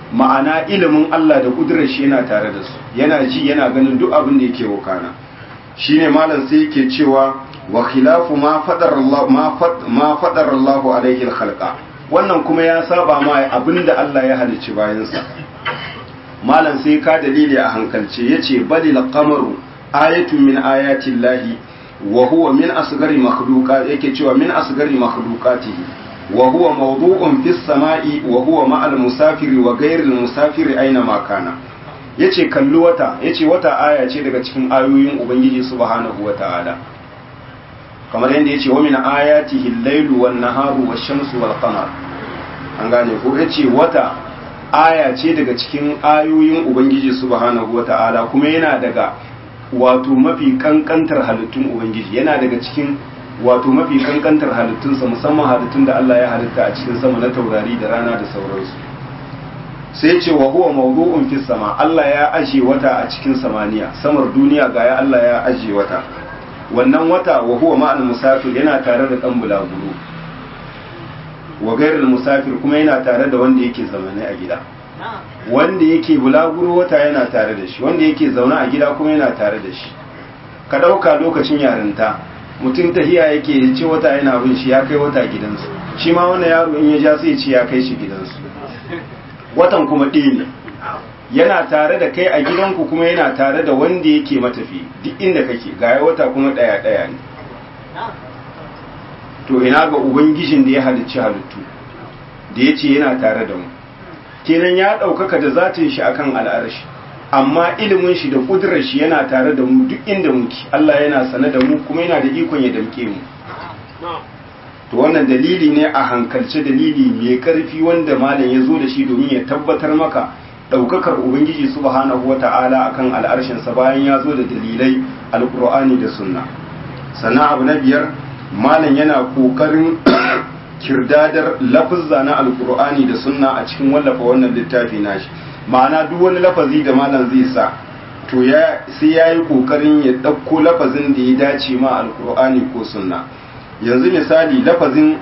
ma'ana ilimin Allah da kudurar shi yana tare da su yana ji yana ganin duk abin da yake wakana shine malam sai yake cewa wa khilafu ma fadar Allah ma fad ma fadar Allah alaihi al-khalqa wannan kuma ya saba ma abinda Allah ya halicci bayansa malam sai ka dalili a hankalce yace balil qamaru ayatun min ayati llahi wa huwa min asghari makhluqat yake cewa min asghari makhluqatihi wa huwa mawdu'un fis sama'i wa huwa ma'al musafiri wa ghayril musafiri aina ma kana yace kalli wata yace wata aya ce daga cikin ayoyin ubangiji subhanahu wata'ala kamar yadda yace wa min ayatihi al-lailu wan naharu wash-shamsu wal qamar an gane ko yace wata aya ce daga cikin ayoyin ubangiji subhanahu wata'ala kuma yana daga wato mafi kankantar halittun ubangiji yana daga cikin wato mafi kankantar halittunsa musamman halittun da Allah ya halitta a cikin sama na taurari da rana da sauransu sai ce wa huwa mawdu'un fis sama Allah ya aje wata a cikin samaniya samar duniya ga ya Allah ya aje wata wannan wata wa huwa ma'al musafir yana tare da dan bulaguro wa gairul musafir kuma yana tare da wanda yake zamane a gida wanda yake bulaguro wata yana tare da shi wanda yake zaune a gida kuma yana tare da shi ka ɗauka lokacin yarinta mutum tahiya yake ya ce wata yana bin shi ya kai wata gidansu shi ma wani yaro in ya ja sai ce ya kai shi gidansu watan kuma ɗaya ne yana tare da kai a gidanku kuma yana tare da wanda yake matafi duk inda kake ga wata kuma ɗaya ɗaya ne to ina ga ubangijin da ya halicci halittu da ya ce yana tare da mu kenan ya ɗaukaka da zatin shi akan al'arshi amma ilimin shi da kudurar shi yana tare da mu duk inda muke Allah yana sane da mu kuma yana da ikon ya damke mu to wannan dalili ne a hankalce dalili mai karfi wanda malam ya zo da shi domin ya tabbatar maka ɗaukakar ubangiji subhanahu wata'ala akan al'arshin sa bayan ya zo da dalilai alqur'ani da sunna sannan abu na biyar malam yana kokarin kirdadar lafuzza na alkur'ani da sunna a cikin wallafa wannan littafi nashi ma'ana duk wani lafazi da malam zai sa to ya sai ya yi kokarin ya ɗauko lafazin da ya dace ma alkur'ani ko sunna yanzu misali lafazin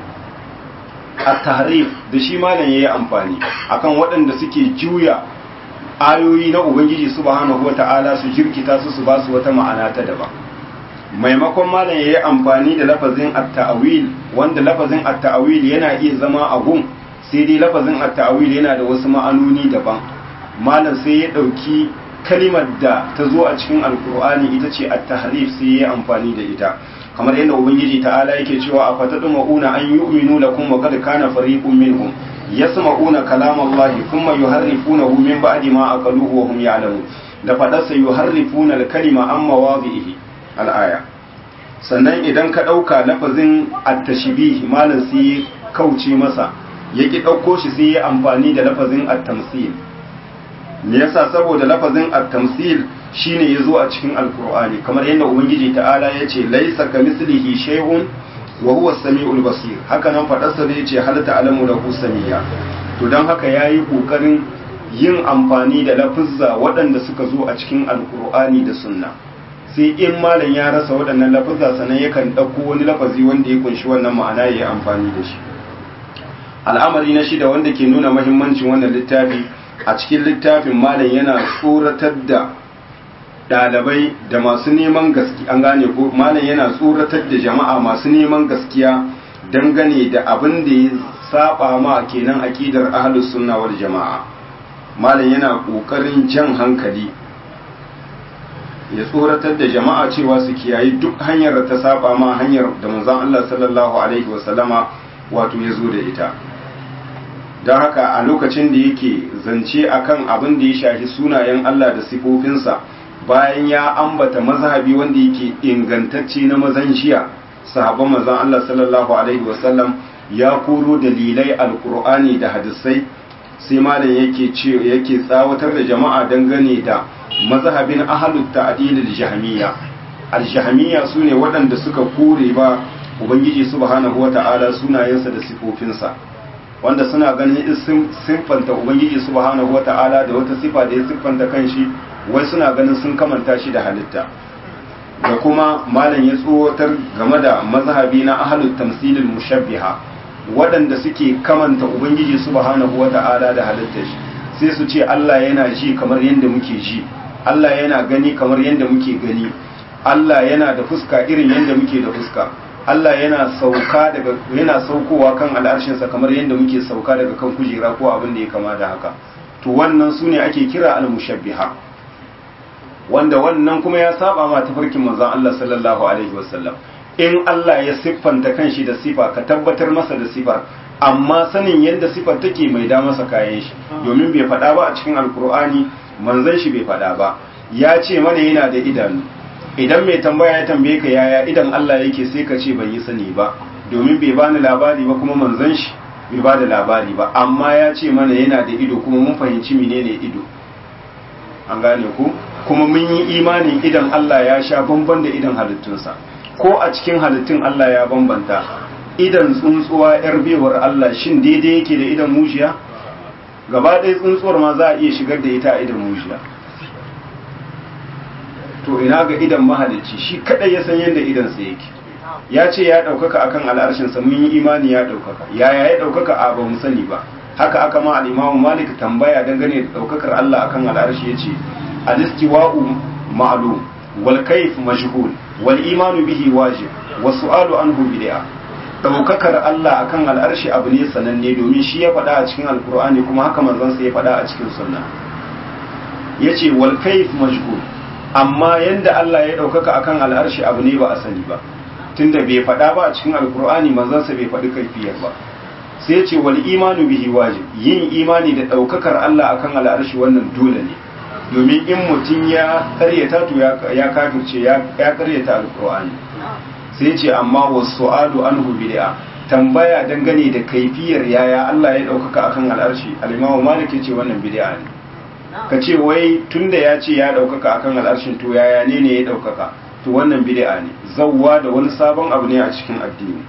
at-tahrif da shi malam yayi amfani akan waɗanda suke juya ayoyi na ubangiji subhanahu wata'ala su jirkita su su ba su wata ma'ana ta daban maimakon malam ya yi amfani da lafazin at-ta'wil wanda lafazin at-ta'wil yana iya zama a gun sai dai lafazin at-ta'wil yana da wasu ma'anoni daban malam sai ya dauki kalimar da ta zo a cikin alkur'ani ita ce at-tahrif sai ya yi amfani da ita kamar yadda ubangiji ta'ala yake cewa a fatadumuna an yu'minu lakum wa qad kana fariqun minhum yasma'una kalamallahi thumma yuharrifunahu min ba'di ma aqaluhu wa hum ya'lamun da fadarsa yuharrifuna al-kalima an mawadhihi al'aya sannan idan ka ɗauka lafazin attashibih malam sai kauce masa ya ki ɗauko shi sai ya amfani da lafazin attamsil me yasa saboda lafazin attamsil shine ya zo a cikin alkur'ani kamar yadda ubangiji ta'ala ya ce laisa ka mislihi shay'un wa huwa samiul basir haka nan faɗarsa da ya ce hal ta'lamu lahu samiyya to don haka yayi kokarin yin amfani da lafuzza waɗanda suka zo a cikin alkur'ani da sunna sai in malam ya rasa waɗannan lafazza sannan yakan ɗauko wani lafazi wanda ya kunshi wannan ma'ana ya yi amfani da shi al'amari na shida wanda ke nuna mahimmancin wannan littafi a cikin littafin malam yana tsoratar da ɗalibai da masu neman gaskiya an gane ko malam yana tsoratar da jama'a masu neman gaskiya dangane da abin da ya saba ma kenan aqidar ahlus sunna wal jama'a malam yana kokarin jan hankali ya tsoratar da jama'a cewa su kiyayi duk hanyar da ta saba ma hanyar da manzon Allah sallallahu alaihi wasallama wato ya zo da ita don haka a lokacin da yake zance akan abin da ya shafi sunayen Allah da sifofinsa bayan ya ambata mazhabi wanda yake ingantacce na mazan jiya sahabban manzon Allah sallallahu alaihi wasallam ya koro dalilai alkur'ani da hadisai sai malam yake ce yake tsawatar da jama'a dangane da mazhabin ahlut ta'dil al-jahmiyya al-jahmiyya sune waɗanda suka kore ba ubangiji subhanahu wata'ala sunayensa da sifofinsa wanda suna ganin sun siffanta ubangiji subhanahu wata'ala da wata sifa da ya siffanta kanshi wai suna ganin sun kamanta shi da halitta da kuma malam ya tsowatar game da mazhabi na ahlut tamsilil mushabbiha waɗanda suke kamanta ubangiji subhanahu wata'ala da halittar shi sai su ce Allah yana ji kamar yadda muke ji Allah yana gani kamar yadda muke gani Allah yana da fuska irin yadda muke da fuska Allah yana sauka daga yana saukowa kan al'arshinsa kamar yadda muke sauka daga kan kujera ko abin da ya kama da haka to wannan su ne ake kira al-mushabbiha wanda wannan kuma ya saba ma tafarkin manzon Allah sallallahu alaihi wasallam in Allah ya siffanta kanshi da sifa ka tabbatar masa da sifar amma sanin yadda sifar take mai da masa kayan shi domin bai faɗa ba a cikin alkur'ani manzon shi bai faɗa ba ya ce mana yana da idanu idan mai tambaya ya tambaye ka yaya idan Allah yake sai ka ce ban yi sani ba domin bai bani labari ba kuma manzon shi bai ba da labari ba amma ya ce mana yana da ido kuma mun fahimci menene ido an gane ku kuma mun yi imanin idan Allah ya sha bamban da idan halittunsa ko a cikin halittun Allah ya bambanta idan tsuntsuwa yar bewar Allah shin daidai yake da idan mujiya gaba ɗaya tsuntsuwar ma za a iya shigar da ita a idan mujiya to ina ga idan mahalicci shi kadai ya san yadda idansa yake ya ce ya ɗaukaka akan al'arshinsa mun yi imani ya ɗaukaka yaya ya ɗaukaka a ba mu sani ba haka aka ma al'imamu malik tambaya dangane da ɗaukakar Allah akan al'arshi ya ce al-istiwa'u ma'lum wal kayf majhul wal imanu bihi wajib wa su'alu anhu bid'a ɗaukakar Allah akan al'arshi abu ne sananne domin shi ya faɗa a cikin alkur'ani kuma haka manzon sa ya faɗa a cikin sunna yace wal kayf majhul amma yanda Allah ya ɗaukaka akan al'arshi abu ne ba a sani ba tunda bai faɗa ba a cikin alkur'ani manzansa bai faɗi kaifiyar ba sai ce wal imanu bihi wajib yin imani da ɗaukakar Allah akan al'arshi wannan dole ne domin in mutum ya karyata to ya kafirce ya karyata alkur'ani sai ce amma wasu adu anhu bid'a tambaya dangane da kaifiyar yaya Allah ya ɗaukaka akan al'arshi al-imamu malik ya ce wannan bid'a ne ka ce wai tunda ya ce ya ɗaukaka akan al'arshin to yaya ne ne ya ɗaukaka to wannan bid'a ne zawwa da wani sabon abu ne a cikin addini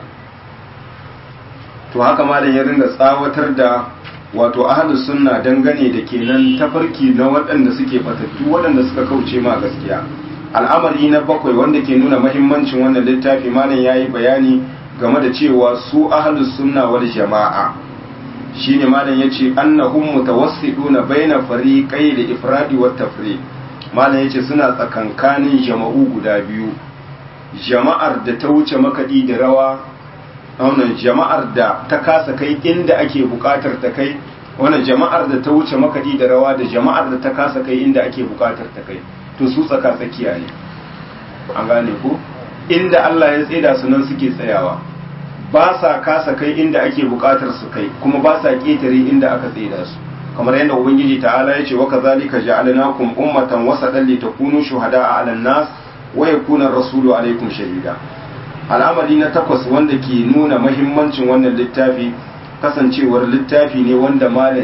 to haka malam ya ringa tsawatar da wato ahlus sunna dangane da kenan tafarki na waɗanda suke batattu waɗanda suka kauce ma gaskiya al'amari na bakwai wanda ke nuna mahimmancin wannan littafi malam yayi bayani game da cewa su ahlus sunna wal jama'a shine malam yace annahum mutawassiduna baina fariqai da ifradi wat tafriq malam yace suna tsakankanin jama'u guda biyu jama'ar da ta wuce makaɗi da rawa wannan jama'ar da ta kasa kai inda ake buƙatar ta kai wannan jama'ar da ta wuce makaɗi da rawa da jama'ar da ta kasa kai inda ake buƙatar ta kai to su tsaka tsakiya ne an gane ko inda Allah ya tseda su nan suke tsayawa ba sa kasa kai inda ake buƙatar su kai kuma ba sa ƙetare inda aka tseda su kamar yadda ubangiji ta'ala ya ce wa kazalika ja'alnakum ummatan wasatan litakunu shuhada'a 'alan nas wa yakuna rasulu alaikum shahida al'amari na takwas wanda ke nuna mahimmancin wannan littafi kasancewar littafi ne wanda malam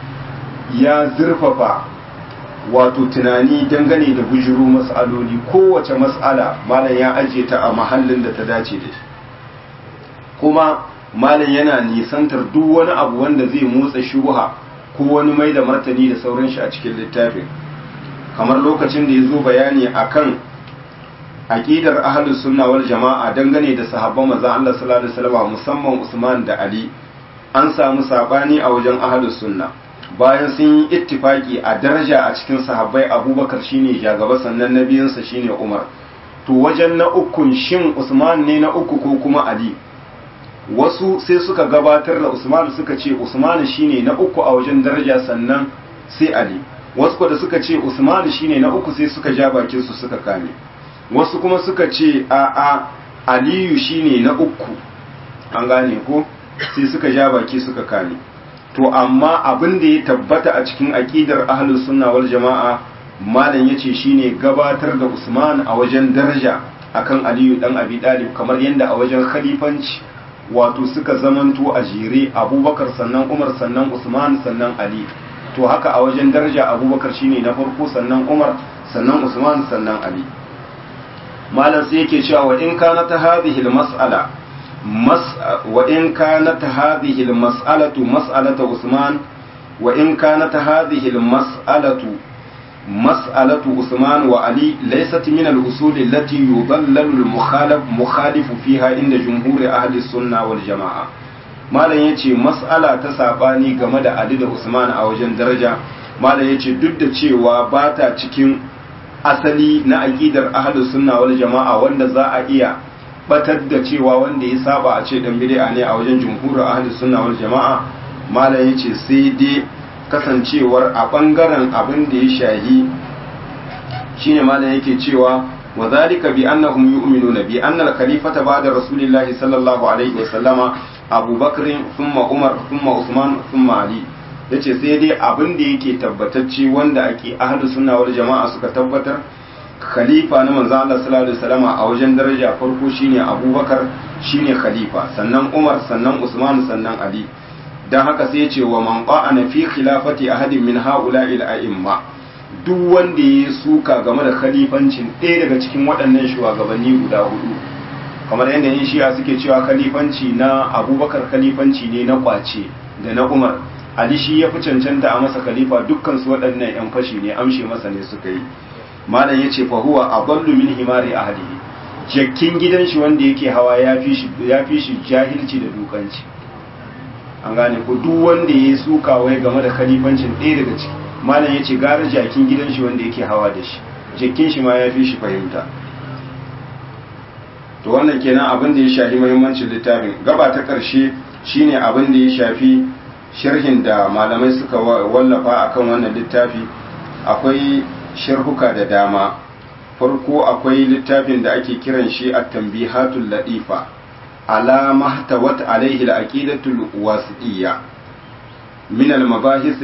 ya zurfafa wato tunani dangane da bujuru mas'aloli kowace mas'ala malam ya ajiye ta a mahallin da ta dace da shi kuma malam yana nisantar duk wani abu wanda zai motsa shubha ko wani mai da martani da sauran shi a cikin littafin kamar lokacin da ya zo bayani akan aqidar ahlus sunna wal jama'a dangane da sahabban manzon Allah sallallahu alaihi wasallam musamman Usman da Ali an samu sabani a wajen ahlus sunna bayan sun yi ittifaki a daraja a cikin sahabbai Abubakar shine jagaba sannan nabiyinsa shine Umar to wajen na ukun shin Usman ne na uku ko kuma Ali wasu sai suka gabatar da Usman suka ce Usman shine na uku a wajen daraja sannan sai Ali wasu da suka ce Usman shine na uku sai suka ja bakin su suka kame wasu kuma suka ce a a Aliyu shine na uku an gane ko sai suka ja baki suka kame to amma abin da ya tabbata a cikin aqidar ahlus sunna wal jama'a malam yace shine gabatar da Usman a wajen daraja akan Aliyu dan Abi Talib kamar yadda a wajen khalifanci wato suka zamanto a jere abubakar sannan umar sannan usman sannan ali to haka a wajen daraja abubakar shine na farko sannan umar sannan usman sannan ali malam sai yake cewa wa in kana ta hadhihi mas'ala mas wa in kana ta hadhihi mas'alatu mas'alatu usman wa in kana ta hadhihi mas'alatu مسألة عثمان وعلي ليست من الأصول التي يضلل المخالف مخالف فيها عند جمهور أهل السنة والجماعة malam ya ce mas'ala ta saɓani game da ali da usman a wajen daraja malam ya ce duk da cewa ba ta cikin asali na aƙidar ahlus sunna wal jama'a wanda za a iya batar da cewa wanda ya saba a ce dan bid'a ne a wajen jumhurin ahlus sunna wal jama'a malam ya ce sai dai kasancewar a bangaren abin da ya shahi shine malam yake cewa wa zalika bi annahum yu'minuna bi anna al-khalifata ba'da rasulillahi sallallahu alaihi wa sallama Abu Bakr thumma Umar thumma Usman thumma Ali yace sai dai abin da yake tabbatacce wanda ake ahlu sunna wal jama'a suka tabbatar khalifa na manzo Allah sallallahu alaihi wasallama a wajen daraja farko shine Abu Bakar shine khalifa sannan Umar sannan Usman sannan Ali dan haka sai yace wa man qa'ana fi khilafati ahadin min ha'ula'i al-a'imma duk wanda ya suka game da khalifancin ɗaya daga cikin waɗannan shugabanni guda hudu kamar yadda yin shi'a suke cewa khalifanci na abubakar khalifanci ne na kwace da na umar ali shi ya fi cancanta a masa khalifa dukkan su waɗannan yan fashi ne amshe masa ne suka yi malam ya ce fahuwa a ballu min himari ahlihi jakkin gidan shi wanda yake hawa ya fi shi ya fi shi jahilci da dukanci an gane ko duk wanda ya suka wai game da khalifancin ɗaya daga ciki malam ya ce gara jakin gidan shi wanda yake hawa da shi jakin shi ma ya fi shi fahimta to wannan kenan abin da ya shafi muhimmancin littafin gaba ta ƙarshe shine abin da ya shafi sharhin da malamai suka wallafa akan wannan littafi akwai sharhuka da dama farko akwai littafin da ake kiran shi at-tanbihatul latifa ala mahtawat alaihi al-aqidatul wasitiyya min al-mabahis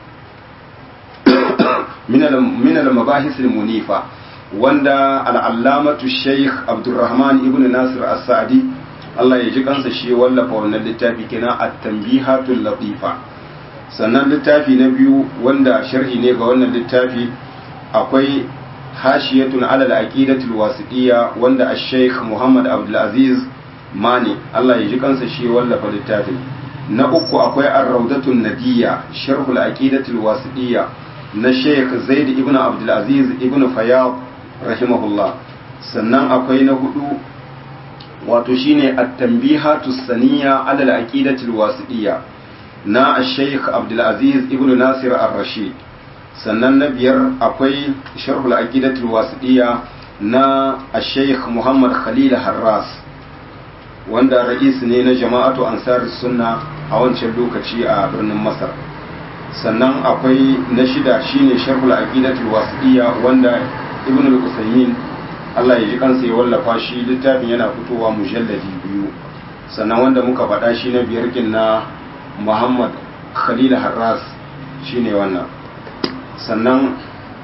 من المباحث المنيفة wanda al'allamatu sheikh abdulrahman ibn nasir as-sa'di Allah ya ji kansa shi wallafa wannan littafi kina at-tanbihatul latifa sannan littafi na biyu wanda sharhi ne ga wannan littafi akwai hashiyatun ala al-aqidatul wasitiyya wanda ash-sheikh Muhammad Abdul Aziz Mani Allah ya ji kansa shi wallafa littafin na uku akwai ar-rawdatun nadiyya sharhul aqidatul wasitiyya na sheikh zaid ibn abdulaziz ibn fayyad rahimahullah sannan akwai na hudu wato shine at-tanbihatu saniya ala al-aqidati al-wasidiyya na sheikh abdulaziz ibn nasir ar-rashid sannan na biyar akwai sharh al-aqidati al-wasidiyya na sheikh muhammad khalil harras wanda ra'is ne na jama'atu ansar sunna a wancan lokaci a birnin masar sannan akwai na shida shine sharhul aqidatul wasiyya wanda ibn al-usaymin Allah ya ji kansa ya wallafa shi littafin yana fitowa mujalladi biyu sannan wanda muka faɗa shi na biyar kin na Muhammad Khalil Harras shine wannan sannan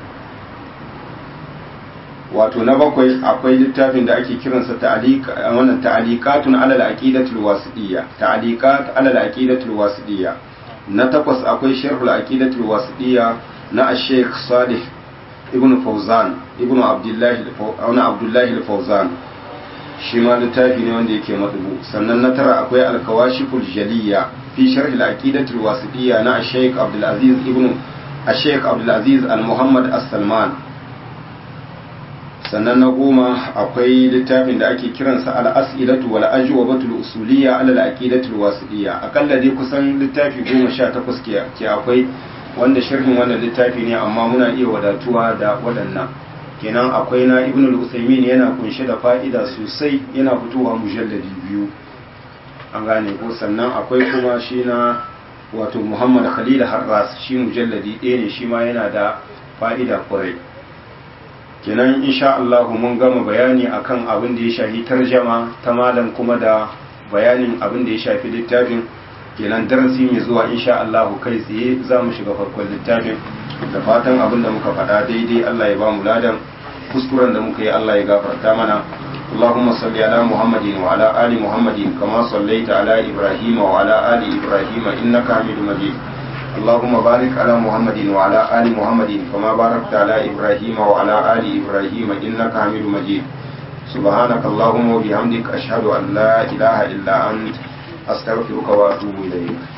wato na bakwai akwai littafin da ake kiransa ta'alika wannan ta'alikatun ala al-aqidatul wasiyya ta'alikat ala al-aqidatul wasiyya na takwas akwai sharhul aqidatul wasitiyya na Sheikh Salih ibn Fawzan ibn Abdullah ibn Abdullah al-Fawzan shi ma littafi ne wanda yake madubu sannan na tara akwai al-kawashiful jaliyya fi sharh al-aqidatul wasitiyya na Sheikh Abdul Aziz ibn Sheikh Abdul Aziz al-Muhammad as-Salman sannan na goma akwai littafin da ake kiransa al-as'ilatu wal ajwabatul usuliyya ala al-aqidatul wasitiyya akalla dai kusan littafi goma sha takwas ke ke akwai wanda sharhin wannan littafi ne amma muna iya wadatuwa da waɗannan kenan akwai na ibn al-usaymin yana kunshe da fa'ida sosai yana fitowa mujalladi biyu an gane ko sannan akwai kuma shi na wato muhammad khalil harras shi mujalladi ɗaya ne shi ma yana da fa'ida kwarai kenan insha Allah mun gama bayani akan abin da ya shafi tarjama ta malam kuma da bayanin abin da ya shafi littafin kenan darasi mai zuwa insha Allah kai tsaye za mu shiga farkon littafin da fatan abin da muka faɗa daidai Allah ya ba mu ladan kuskuren da muka yi Allah ya gafarta mana اللهم صل على محمد وعلى آل محمد كما صليت على إبراهيم وعلى آل إبراهيم إنك حميد مجيد اللهم بارك على محمد وعلى آل محمد كما باركت على إبراهيم وعلى آل إبراهيم إنك حميد مجيد سبحانك اللهم وبحمدك أشهد أن لا إله إلا أنت أستغفرك وأتوب إليك